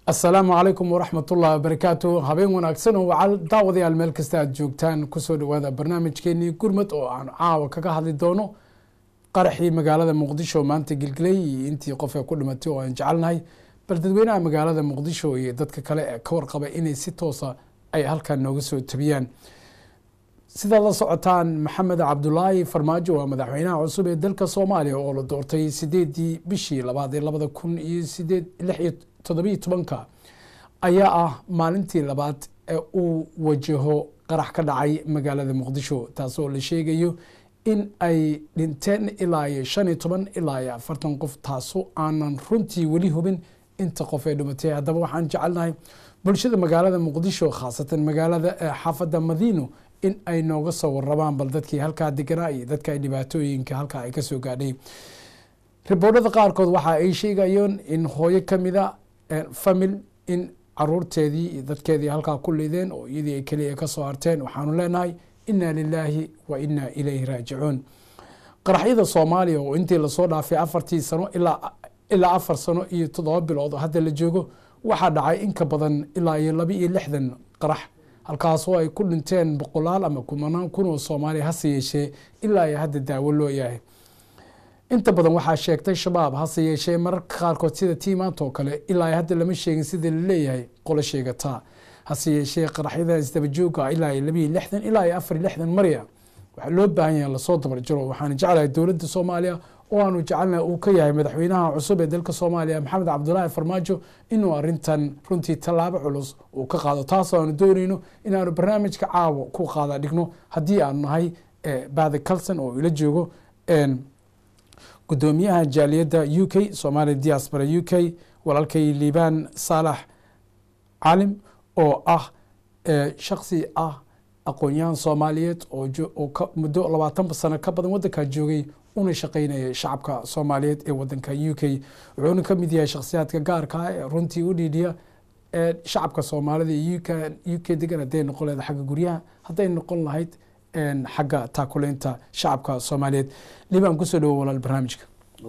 asalaamu calaykum waraxmat ullahi wabarakaatu habeen wanaagsan oo wacal daawadayaal meel kasta aad joogtaan kusoo dhawaada barnaamijkeenii gurmad oo aan caawa kaga hadli doono qaraxii magaalada muqdisho maanta gilgilay iyo intii qof ee ku dhimatay oo aan jecelnahay bal dadweynaha magaalada muqdisho iyo dadka kale ee ka warqaba inay si toosa ay halkan nooga soo tabiyaan sidaad la socotaan maxamed cabdulaahi farmaajo waa madaxweynaha cusub ee dalka soomaaliya oo la doortay sideedii bishii labaad ee labada kun iyo sideed lix iyo toddobiyo tobanka ayaa ah maalintii labaad ee uu wajaho qarax ka dhacay magaalada muqdisho taasoo la sheegayo in ay dhinteen ilaa iyo shan iyo toban ilaa iyo afartan qof taasoo aanan runtii weli hubin inta qof ee dhimatay haddaba waxaan jecelnahay bulshada magaalada muqdisho khaasatan magaalada xaafadda madiino in ay nooga soo warabaan bal dadkii halkaa deganaa iyo dadka ay dhibaatooyinka halkaa ay kasoo gaadhay riboorhada qaarkood waxa ay sheegayeen in hooyo kamida famil in caruurteedii iyo dadkeedii halkaa ku lideen oo iyadii ay keliya kasoo harteen waxaanu leenahay inna lilaahi wa inna ilayhi raajicuun qaraxyada soomaaliya oo intii lasoo dhaafay afartii sano ilaa afar sano iyo toddoba bilood oo hadda la joogo waxaa dhacay in ka badan ilaa iyo laba iyo lixdan qarax halkaasoo ay ku dhinteen boqolaal ama kumanaan kun oo soomaaliya hase yeeshee ilaa iyo hadda daawo loo yahay inta badan waxaa sheegtay shabaab hase yeeshee mararka qaarkood sida tii maanta oo kale ilaa hadda lama sheegin sida laleeyahay qolo sheegataa hase yeeshee qaraxyada isdabajooga ilaa iyo labiiyo lixdan ilaa iyo afar iyo lixdan marya waxaa loo baahan yahay lasoo dabarjaro waxaan jeclahay dowladda soomaaliya oo aanu jecelnahay uu ka yahay madaxweynaha cusub ee dalka soomaaliya maxamed cabdulaahi farmaajo inuu arintan runtii tallaabo culus uu ka qaado taasoo aanu doonayno inaanu barnaamijka caawa ku qaada dhigno haddii aanu nahay badi calson oo ila joogo gudoomiyaha jaaliyadda u k somalia diaspora u k walaalkay liibaan saalax calim oo ah shaksi ah aqoon-yahan soomaaliyeed oo muddo labaatan sano ka badan wadankaa joogay una shaqeynaya shacabka soomaaliyeed ee wadanka u k wuxuuna ka mid yahay shakhsiyaadka gaarka ah ee runtii u dhiidhiya shacabka soomaalida iyo u k degan hadday noqon lahayd xagga guryaha hadday noqon lahayd xagga taakuleynta shacabka soomaaliyeed liibaan kusoo dhawo walaal barnaamijka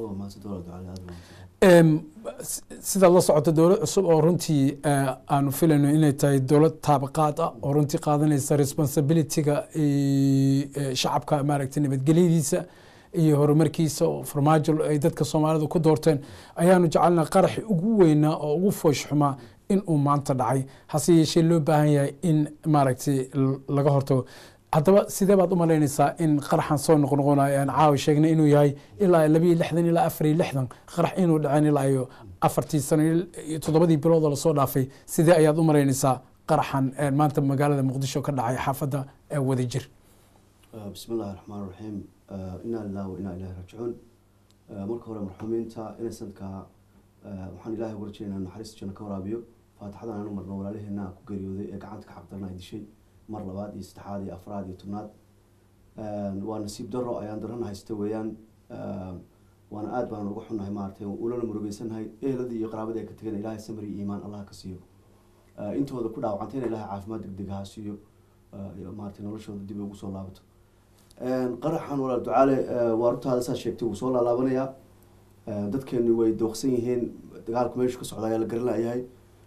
sidaad la socoto dowlad cusub oo runtii aanu filayno inay tahay dowlad taabaqaad ah oo runtii qaadanaysa responsibilityga shacabka maaragtay nabadgelyadiisa iyo horumarkiisa oo farmaajo ay dadka soomaalida ku doorteen ayaanu jecelna qaraxi ugu weynaa oo ugu foosh xumaa in uu maanta dhacay hase yeeshee loo baahan yahay in maaragtay laga hortago haddaba sidee baad u malaynaysaa in qaraxan soo noqnoqonayo aan caawa sheegnay inuu yahay ilaa labiiyo lixdan ilaa afar iyo lixdan qarax inuu dhaceen ilaa iyo afartii sano iyo toddobadii biloodoo lasoo dhaafay sidee ayaad u malaynaysaa qaraxan maanta magaalada muqdisho ka dhacay xaafadda wadajir bismi illahi raxmaan raxiim inaa lilah wa inaa ilahi raajicuun marka hore marxuumiinta inasanka waxaan ilahay uga rajeynaa naxariista janno ka waraabiyo faatixadan aanu marno walaalaheena ku geeriyooday ee gacanta ka xaqdarna ay dishay mar labaad iyo saddexaad iyo afraad iyo tobnaad waa nasiib daro ayaan darana haysta weeyaan waana aad baan uga xunnahay maaragtay ulana murugeysannahay eheladii iyo qaraabadii ay ka tegeen ilahay samir iyo iimaan allah ka siiyo intooda ku dhaawacantayna ilahay caafimaad degdeg ha siiyo maaragtay noloshooda dib ugu soo laabato qaraxan walaal ducaale waa runtaada saa sheegtay wuu soo laalaabanayaa dadkeenu way dooqsan yihiin dagaalku meeshu ka socda ayaa la garan layahay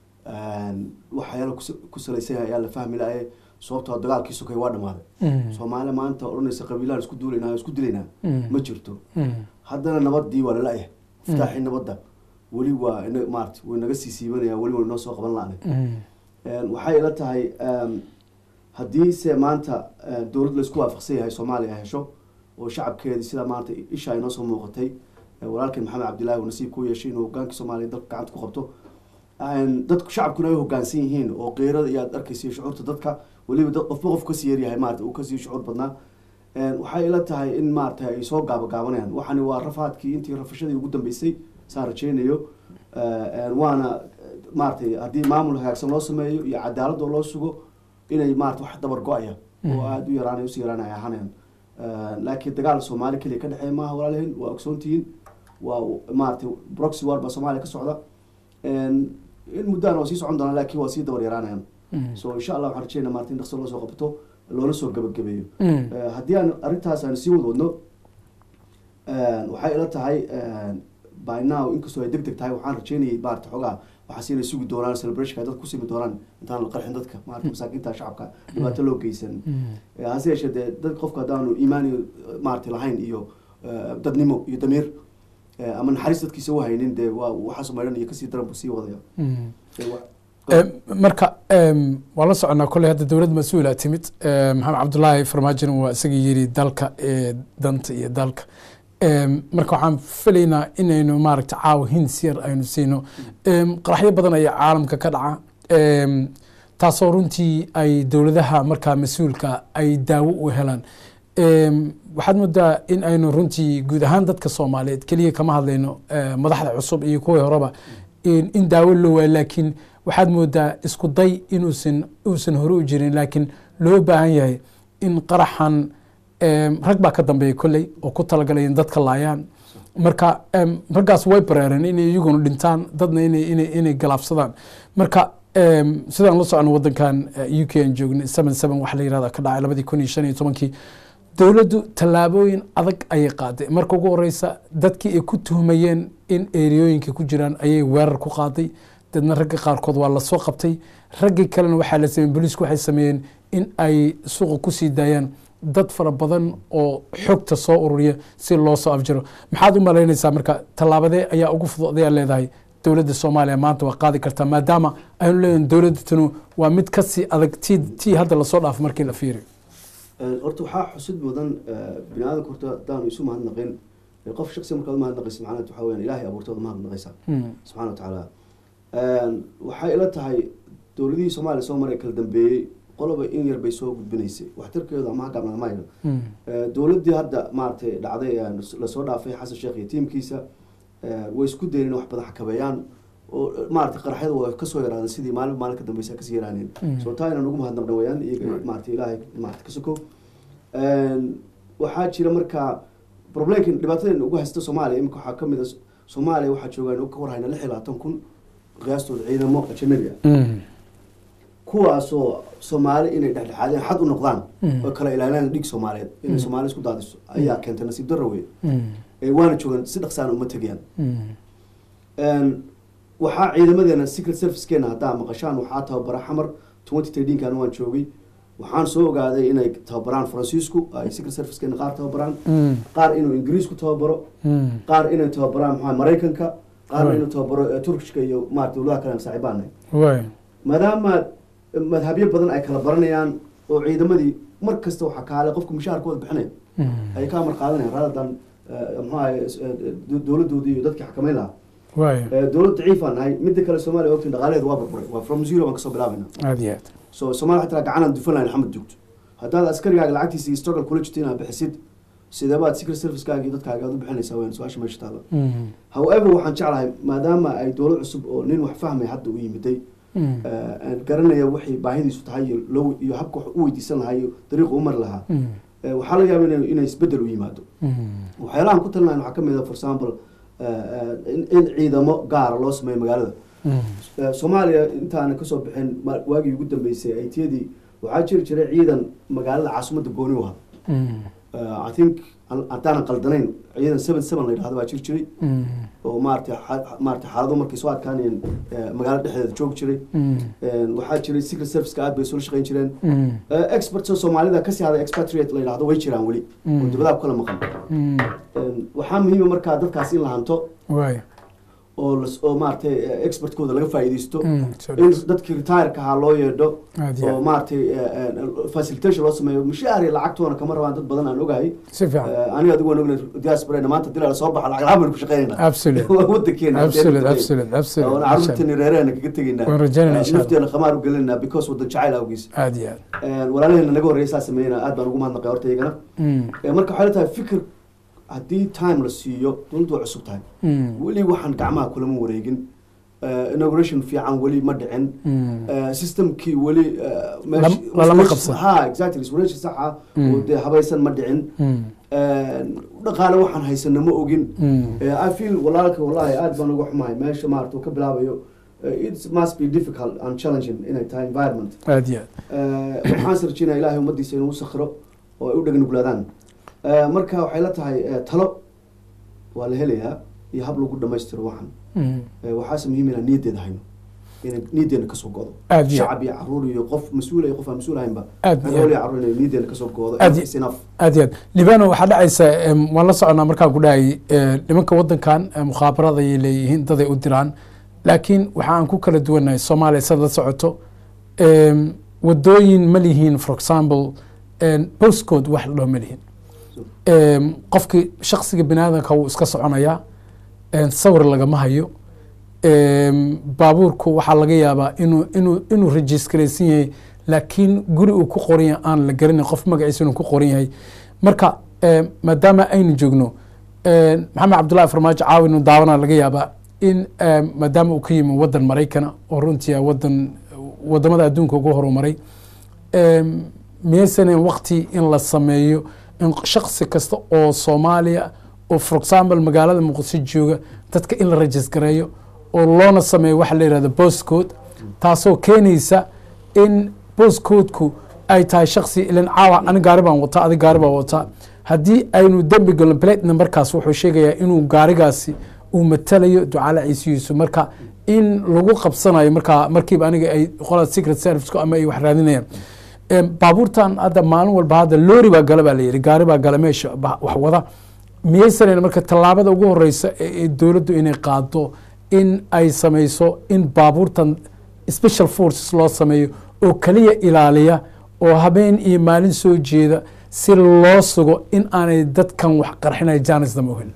waxyaala ku salaysan yahay ayaa la fahmi laayay sababtoo dagaalkii sokay waa dhamaaday soomaaliya maanta odhanaysa qabiilaan isku duulaynaa isku dilaynaa ma jirto haddana nabadii waa lala-yahay iftaaxii nabadda weli waa maarata way naga sii siibanaya weli way noo soo qaban la-nay waxay ila tahay haddii se maanta dowlad laysku waafaqsan yahay soomaaliya hesho oo shacabkeedii sidaa maanta isha ay noo soo muuqatay walaalkeen maxamed cabdillahi uu nasiib ku yeeshay inuu hogaankii soomaaliya dalka gacanta ku qabto dadku shacabkuna ay hogaansan yihiin oo qeyrada iyo aad arkaysa shucuurta dadka weliba dad qofba qof kasii yaryahay maarata uu kasii shucuur badnaa waxay ila tahay in maarata ay soo gaabagaabanayaan waxani waa rafaadkii intii rafashadii ugu dambeysay saan rajeynayo waana maaratay haddii maamul hagaagsan loo sameeyo iyo cadaalad oo loo sugo inay maarata wax dabar go-aya oo aada u yaraanay usii yaraanay ahaanayan laakiin dagaal soomaali keliya ka dhexeeya maaha walaalaheen waa ogsoontihiin waa maaratay broxy war baa soomaaliya ka socda in muddaan waa sii socon doonaa laakiin waa sii dabar yaraanayan so insha allah waxaan rajeyna maarata in dhaqso loo soo qabto loona soo gabagabeeyo haddii aan arrintaas aan sii wad wadno waxay ila tahay by now inkastoo ay deg deg tahay waxaan rajeynayay maarata xoogaa waxaa siinay sugi doonaan celebrationka ay dadka ku simi doonaan intaan la qarxin dadka maarata masaakiinta shacabka dhibaato loo geysan Eh, hase yeeshee dee dad qofka haddaanu iimaan iyo maarata lahayn iyo eh, dadnimo iyo damiir eh, ama naxariis dadkiisa u haynin dee waa waxaas maydhan iyo kasii daran buu sii wadaya Eh, wa- Em, marka em, waa la soconaa kolley hadda dowlad mas-uula timid Em, maxamed cabdulaahi farmaajina waa isaga yiri dalka ee danta iyo dalka Em, marka waxaan filaynaa inaynu maaragta caawa hins yar aynu siino Em, qaraxyo badan ayaa caalamka ka dhaca Em, taasoo runtii ay dowladaha markaa mas-uulka ay daawo u helaan Em, waxaad moodaa in aynu runtii guud ahaan dadka soomaaliyeed keliya kama hadlayno eh, madaxda cusub iyo kuwii horeba in in daawo loo waayo laakiin waxaad moodaa isku day inuusan uusan hore u jirin laakiin loo baahan yahay in qaraxan em, rag baa ka dambeeya kolley oo ku talagalay in dadka laayaan marka em, raggaas way bareereen inay iyaguna dhintaan dadna inay inay inay galaafsadaan marka em, sidaan la socono wadankan eh, u k aan joognay seven seven waxa la yirahda ka dhacay labadii kun iyo shan iyo tobankii dowladdu tallaabooyin adag ayay qaaday marka ugu horeysa dadkii ay ku tuhmayeen in eeriyooyinka ku jiraan ayay weerar ku qaaday dadna ragga qaarkood waa lasoo qabtay raggii kalena waxaa la sameeyey booliisku waxay sameeyeen in ay suuqa kusii daayaan dad fara badan oo xogta soo ururiya si loo soo afjaro maxaad u malaynaysaa marka tallaabadee ayaa ugu fudud ayaa leedahay dowladda soomaaliya maanta waa qaadi kartaa maadaama aynu leeyahin dowladda tanu waa mid kasii adag tii tii hadda lasoo dhaafo markii la fiiriyo Eh, horta waxaa xusid mudan eh, bini aadamka horta haddaanu isu mahadnaqin eh, qof shaksi markaad umahadnaqaysa macnaheed waxaa weyaan ilaahay abuurtooda mahadnaqaysaa Mm. subxana wa tacaala waxay ila tahay dowladihii soomaaliya soo maray kala dambeeyey qoloba in yar bay soo gudbinaysay waxtarkeedu ama hagaabna ma hayno Mm. Eh, dowladdii hadda maaragtay dhacday ee lasoo dhaafay xasan sheekh iyo tiimkiisa eh, way isku dayeen in wax badan xakameeyaan oo eh, maaragtay qaraxyada waa kasoo yaraadeen sidii maalin maalin ka dambeysa kasii yaraaneen Mm. soo taa inaan ugu mahadnaqno wayaan iyaga maaragtay ilaahay maaragtay ka sokow waxaa jira marka problemkan dhibaatadan ugu haysta soomaaliya imika waxaa kamid a soomaaliya waxaa joogaan ka warhayna lix iyo labaatan kun qiyaastooda ciidamo ajanabi ah Mm. kuwaasoo soomaali inay dhexdhexaadeen xad u noqdaan Mm. oo kala ilaaliyaan dhig soomaaliyeed inay soomaali isku daadiso ayaa keentay nasiib darro wey Mm. Eh, waana joogaan si dhaqsaana uma tegayaan Mm. Een, waxaa ciidamadeena secret servicekeena haddaa maqashaan waxaa tababara xamar twenty thirteenkan waan joogay waxaan soo ogaaday inay tababaraan faransiisku ay secret servicekeena qaar tababaraan Mm. qaar inuu ingiriisku tababaro Mm. qaar inay tababaraan maxaa maraykanka qaarna Right. inuu tababaro eh, turkishka iyo maarata dowladaha kale aan saaxiibaanahay Waay. maadaama madhabyo badan ay kala baranayaan oo ciidamadii mar kasta waxaa kaale qofka mushaharkooda bixinaya Mm. ay ka amar qaadanayaan raadadan mxuahay dowladoodii iyo dadkii xakameyn lahaa Waay. Eh, dowlad daciif aan nahay midda kale soomaaliya ogtiin dhaqaalaheedu waa burburay waa from zero baan kasoo bilaabayna aad iyo aad so soomaaliya xataa gacanaan dufan lahayn xamad joogto haddaad askarigaaga lacagtiisa iyo struggle kula jirto inaad bixisid sideebaad secret servicekaaga iyo dadkaaga aad u bixinaysaa wayaan su-aasha meesha taala Mm. however waxaan jeclahay maadaama ay dowlad cusub oo nin wax fahmay hadda u yimiday Mm. eh, aan garanaya waxay baahidiisu tahay iyo loo iyo habka wax u weydiisan lahaa iyo dariiqa u mari lahaa Mm. Eh, waxaa laga yaaba inay inay isbedel u yimaado Mm. waxyaalahan ku talinayn waxaa ka mid a for example eh, eh, in in ciidamo gaara loo sameeyo magaalada Mm. Eh, soomaaliya intaana kasoo bixin ma- waagii ugu dambeysay aytiyadii waxaa jiri jiray ciidan magaalada caasimadda gooni u ahaa Mm. Eh, i think an- haddaanan qaldanayn ciidan seven seven la yidhahdo baa jiri jiray Mm. oo maarata xa- maarata xaalado markay soo adkaanayeen eh, magaalada dhexdeeda joogi jiray Mm. Eh, waxaa jiray secret serviceka aad bay soo shaqeyn jireen Mm. Eh, experts oo soomaalida kasii hada expatriate la yidhahdo way jiraan weli Mm. oo dibadaha ku kala maqan Mm. Eh, waxaa muhiima markaa dadkaas in la hanto Waay. oo las- oo maaragtay eh, expertkooda laga faa'iidaysto Mm. Soo in dhawaad. dadkii retireka ahaa loo yeedho aad iyo oo aad maaragtay facilitation loo sameeyo mushaar iyo lacagtoona kama rabaan dad badan aan ogahay si fiican Eh, aniga adigu waan ognay diaspora maanta dilaa soo baxa lacag lahaan baynu ku shaqeynayna absolute wadankeena absolute absolute absolute oona caruurteeni reerahena kaga tegaynaa waan rajaynayna insha Allah. nafteena khamaar u gelinayna because wadan jacayl awgiis aad iyo aad walaalaheena naga horreeya saa sameeyna aad baan ugu mahadnaqay horta iyagana Mm. Eh, marka waxay la tahay fikir haddii time la siiyo dowladdu waa cusub tahay Mm. weli waxaan gacmaha kulama wareegin Eh, inauguration fiican weli ma dhicin Mm. Eh, systemkii weli eh, meesh- Lam- lalama qabsan. ha exactly iswareeshi saxa Mm. oo dee habaysan ma dhicin Mm. Eh, dhaqaale waxaan haysana ma ogin Mm. Eh, i feel walaalka wallahi aad baan uga xumahay meesha maarata uu ka bilaabayo eh, it must be difficult and challenging inay tahay environment aad iyo aad Eh, waxaan sarjinaya ilaahay ummadiisa inuu u sakhiro oo ay u dhagnuglaadaan Eh, marka waxay la tahay eh, talo waa la helayaa iyo hab lagu dhamaystiro waxan Mm. Eh, waxaase muhiim inaan niyaddeeda hayno inay niideena kasoo go'do Aad iyo- shacab iyo caruur iyo qof mas-uul iyo qof aan mas-uul ahaynba Aad iyo- caruur iyo caruur inay niideena kasoo go'do Aad iyo- is enough aad iyo aad libano waxaa dhacaysa em, waan la soconaa markaan ku dhahayay eh, nimanka wadankan eh, mukhaabaraday leeyihiin daday u diraan laakiin waxa aan ku kala duwanahay soomaaliya sad la socoto em, wadooyin ma lihiin for example em, postcode wax la dhaho ma lihiin em, qofkii shaksiga biniaadanka wuu iska soconayaa em, sawir lagama hayo em, baabuurku waxaa laga yaabaa inuu inuu inuu registraysan yahay laakiin guri uu ku qoran yahay aan la garanay qof magaciisa inuu ku qoran yahay marka em, maadaama aynu joogno em, maxamed cabdullahi farmaajo caawinu daawana laga yaabaa in em, maadaama uu ka yimi wadan maraykana oo runtii ah wadan wadamada adduunka ugu horumaray em, miyaysanen waqti in la sameeyo in shaksi kasta oo soomaaliya oo for example magaalada muqdisho jooga dadka in la rajisgareeyo oo loona sameeyo waxa la yihahdo postcode taasoo keenaysa in postcodeku ay tahay shaksi ilan caawa ani gaari baan wataa adi gaari baan wataa haddii aynu dembi galno plate numberkaas wuxuu sheegayaa inuu gaarigaasi uu matalayo ducaale ciisihiisu marka in lagu qabsanayo markaa markiiba aniga ay qolada secret service ama ay wax raadinayaan Em, baabuurtan hadda maalin walba hadda loori baa gala baa layidhi gaari baa gala meesha ba- wax wada miyaysanan marka tallaabada ugu horeysa ee ee dowladdu inay qaado in ay sameyso in baabuurtan special forces loo sameeyo oo kaliya ilaaliya oo habeen iyo maalin soo jeeda si loo sugo in aanay dadkan wax qarxinaya jaanisdama ohin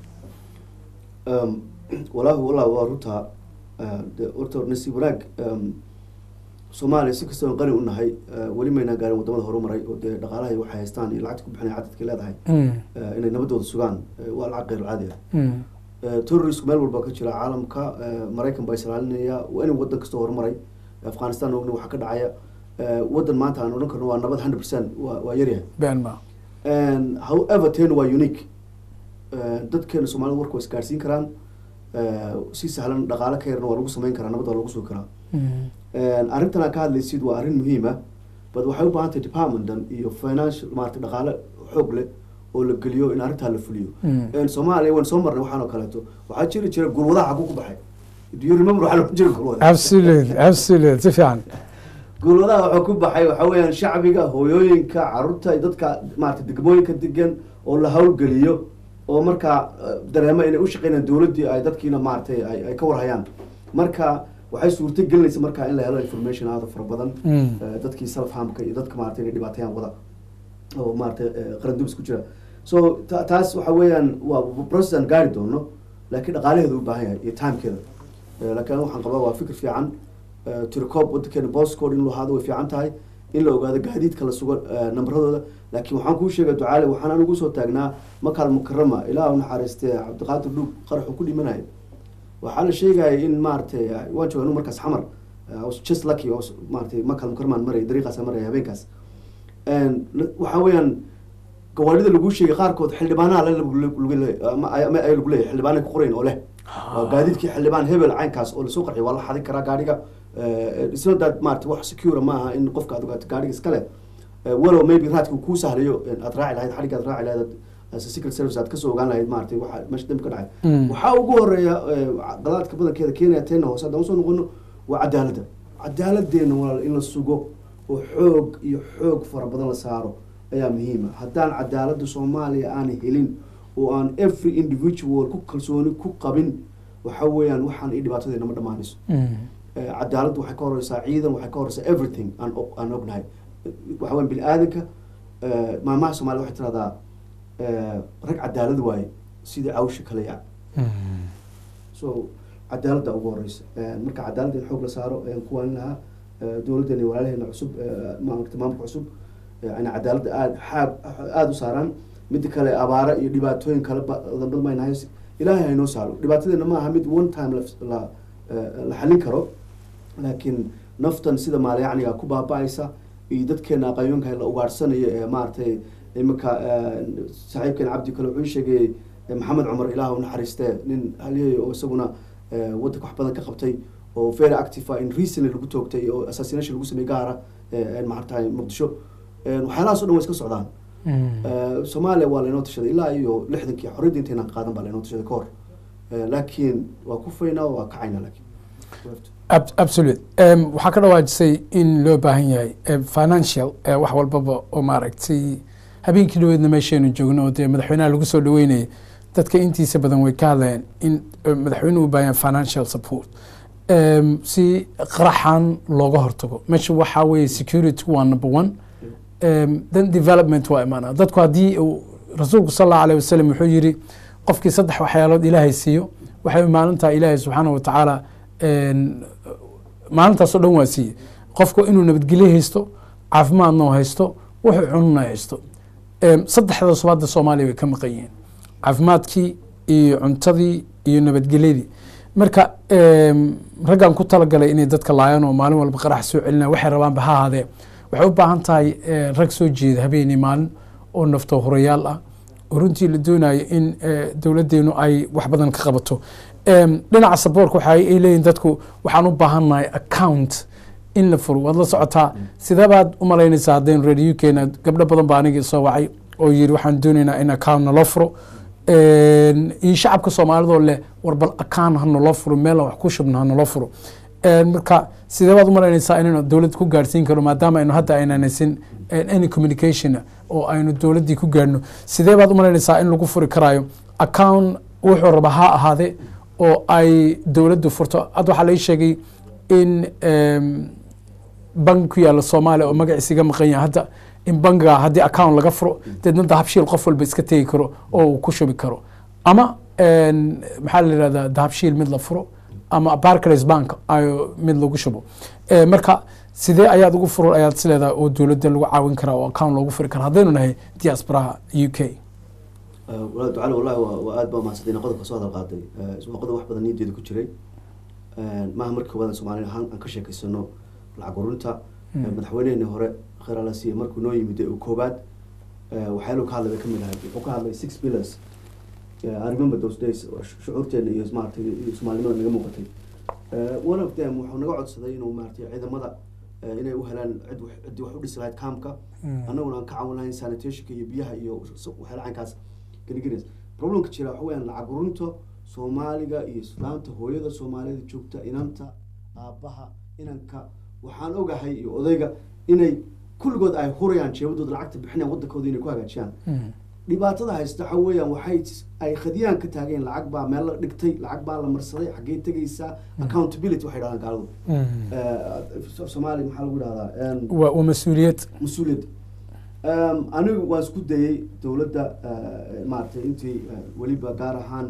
Um, walaahi wallah waa runtaa uh, de- horta nasiib wanaag um, soomaaliya si kastoo aan qani u nahay uh, weli maynaan gaarin wadamada horumaray oo dee dhaqaalahay waxay haystaan iyo lacagta ku bixinaya cadadkay leedahay Mm, uh, inay nabadooda sugaan uh, waa lacag qeyr caadi ah mm, Uh, terrorisku meel walba ka jira caalamka uh, maraykan baa islaalinaya waa in wadan kastoo horumaray afghanistan ogni waxa ka dhacaya uh, wadan maanta aan odhan karno waa nabad hundred percent waa waa yaryahay been ma And however ten waa unique Uh, dadkeena soomaalida warka waa isgaarsiin karaan Uh, si sahlan dhaqaale ka yarna waa lagu sameyn karaa nabad waa lagu sugi karaa Mm, And arrintan aan ka hadlaysid waa arrin muhiim ah but waxay u baahan tahay departmentan iyo financial maarata dhaqaale xoog leh oo la geliyo in arrintaa la fuliyo mm. And soomaaliya waan soo marnay waxaan oo kaleeto waxaa jiri jira gulwadaha xaguu ku baxay do you remember waxaa loo jira gulwada absolutely absolutely si fiican gulwadaha waxaa ku baxay waxaa weeyaan shacbiga hooyooyinka carruurta iyo dadka maarata degmooyinka degan oo la hawlgeliyo oo markaa eh, dareemo inay u shaqeynayaan dowladdii ay dadkiina maaratay ay ay ka warhayaan marka waxay suurto gelinaysa markaa in la helo information aada u fara badan Mm. eh, dadkii self harmka iyo dadka maarata inay dhibaatayaan wada oo maarata qaran dubis ku jira so ta- taas waxa weeyaan waa process aan gaari doono laakiin dhaqaalaheedu u baahan yahay iyo timekeeda Eh, laakiin waxaan qabaa waa fikir fiican Eh, tiricoob wadankeena boscode in loo ahaado way fiican tahay in la ogaado gaadiidka la sugo eh, nambaradooda laakiin waxaan kuu sheegay ducaale waxaan anigu soo taagnaa makaal mukarama ilaah u naxariistee cabdiqaadir dhuug qaraxu ku dhimanaya waxaa la sheegaya in maaragtay waan jooga anu markaas xamar I was just lucky oo maaragtay makaal mukaramaan maraya dariiqaas aan maraya habeenkaas And la- waxaa weeyaan gawaarida lagu sheegay qaarkood xildhibaanaha le lagu le- ama ay ama ay lagu leeyahay xildhibaanay ku qorayn oo leh waa gaadiidkii xildhibaan hebel caynkaas oo lasoo qarxiy waa la xadin karaa gaadhiga isla daad maarata wax secure ma aha in qofka aad ogaato gaadhiga iskale walow maybe raadka kuu sahlayo aad raaci lahayd xadhigga aad raaci lahayd as a secret service aad kasoo ogaan lahayd maarata waxa meesha dambi ka dhacay Mm. waxaa ugu horeeya eh, qadaadka badankeeda keenaya teena hoose haddaan usoo noqono waa cadaaladda cadaaladeena walaal in la sugo oo xoog iyo xoog fara badan la saaro ayaa muhiima haddaan cadaaladda soomaaliya aan helin oo aan every individual ku kalsooni ku qabin waxa weeyaan waxaan i dhibaatadeena ma dhammaanayso Mm. Eh, cadaaladdu waxay ka horeysaa ciidan waxay ka horeysaa everything aan og- aan ognahay waxa weyan bini aadanka eh, maamaha soomaliya waxay tiraahdaa eh, rag cadaalad waaye sidii cawsha kale yac Mm. so cadaaladda ugu horeysa Eh, marka cadaaladda in xoog la saaro ayaan ku waalin lahaa Eh, dowladdeena iyo walaalaheena cusub eh, maamulka maamulka cusub eh, inay cadaaladda aada xaab aada u saaraan midda kale abaara iyo dhibaatooyin kale ba- badan badan mayna hays ilaahay haynoo saaro dhibaatadeena ma aha mid one time la- la eh, la xalin karo laakiin naftan sida maalyacniga ku baaba-aysa iyo dadkeena aqayoonka la ugaadhsanayo ee maaragtay iminka eh, saaxiibkeena cabdi kale wuxuu ii sheegay eh, maxamed cumar ilaah u naxariistee nin haliyey oo isaguna eh, waddanka wax badan ka qabtay oo very active ah in recently lagu toogtay oo assassination lagu sameeyey gaara eh, maaragtay muqdisho Eh, waxyaalahaas o dhan way iska socdaan Mm. Eh, soomaaliya waa laynoo tashaday ilaa iyo lixdankii xorriyadda intaynan qaadan baa laynoo tashaday ka hor Eh, laakiin waa ku faynaa waa kacayna laakiin Ab- absolute Em, waxaa ka dhawaajisay in loo baahan yahay em, financial eh, wax walbaba oo maaragtay habeenkii dhaweedna meeshaynu joogno oo dee madaxweynaha lagu soo dhaweynayay dadka intiisa badan way ka hadlayaan in eh, madaxweynuhu u baahan yahay financial support Em, si qaraxan looga hortago meesha waxaa weeye security waa number one Em, then development waa imaanaa dadku haddii uu rasuulku sal allahu alayh wasalam wuxuu yiri qofkii saddex waxyaalood ilaahay siiyo waxay maalintaa ilaahay subxaana wa tacaala en, maalintaasoo dhan waa siiye qofku inuu nabadgelyo haysto caafimaadna oo haysto wuxuu cununa haysto Em, saddexdaas hadda soomaaliya way ka maqan yihiin caafimaadkii iyo cuntadii iyo nabadgelyadii marka em, raggan ku talagalay inay dadka laayaan oo maalin walba qarax soo celinaya waxay rabaanba ha ahaadee waxay u baahan tahay eh, rag soo jeeda habeenii maalin oo nafto horayaal ah oo runtii la doonayo in eh, dowladdeenu ay wax badan ka qabato Em, dhinaca saboorka waxa ay leeyihin dadku waxaan u baahannahay account in la furo waad la socotaa sidee baad u malaynaysaa haddaynu reer u keena gabdho badan baa anigii soo wacay oo yiri waxaan doonaynaa in account naloo furo En, iyo shacabka soomaalidoo leh war bal account ha naloo furo meel aan wax ku shubno ha naloo furo En, marka sidee baad u malaynaysaa inaynu dowladda ku gaarsiin karno maadaama aynu hadda aynaan haysin en, any communication oo aynu dowladdii ku gaarno sidee baad u malaynaysaa in lagu furi karaayo account wuxuu raba ha ahaade oo ay dowladdu furto hadda waxaa lai sheegay in em, bangi ku yaalla soomaaliya oo magaciisa iga maqan yahay hadda in bangiga haddii account laga furo deedna dahabshiil qof walba iska tegi karo oo uu ku shubi karo ama en, maxaa la yihahdaa dahabshiil mid la furo ama barclays bank ayo mid lagu shubo Eh, marka sidee ayaad ugu furo ayaad is leedahay oo dowladda lagu caawin karaa oo account loogu furi karaa haddaynu nahay diasporaha u k walaal ducale wallahi waa waa aad baa mahadsantayn qodobka soo hadal qaaday Eh, waa qodob wax badan niyadeeda ku jiray Eh, maaha markii koowaad soomaaliya ahaan aan ka sheekaysano lacag ururinta Eh, madaxweyneheenii hore khayr alla siiye markuu noo yimid ee uu koobaad eh, waxyaalo ka hadlay bay ka mid ahayd wuxuu ka hadlay six pillars Eh, I remember those days oo shu- shucuurteena iyo maaragtay iyo soomaalinimada naga muuqatay Eh, one of them wuxuu naga codsaday inuu maaragtay ciidamada eh, inay u helaan cid wax- ciddii wax u dhisi lahayd kaamka annaguna aan ka caawin lahayn sanitationka iyo biyaha iyo s- waxyaala caynkaas geligelis problemka jira waxa weyaan lacag ururinta soomaaliga iyo islaamta hooyada soomaalida joogta inanta aabbaha inanka waxaan ogahay iyo odayga inay kulligood ay hurayaan jeebadooda lacagta bixinayaan waddankooda inay ku hagaajiyaan dhibaatada haysta waxa weeyaan waxay ay khadiyaan ka taageen lacag baa meel la dhigtay lacag baa la marsaday xaggee tegaysaa accountability waxay dhahdaan gaaladu Eh, soomaali maxaa lagu dhahdaa Em, waa waa mas-uuliyad mas-uuliyad Um, anigu waan isku dayay dowladda uh, maaragtay intii uh, weliba gaar ahaan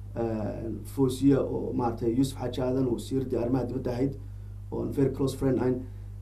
uh, foosiya oo maaragtay yuusuf xaaji aadan wasiiradii arrimaha dibadda ahayd oon very close friend ahayn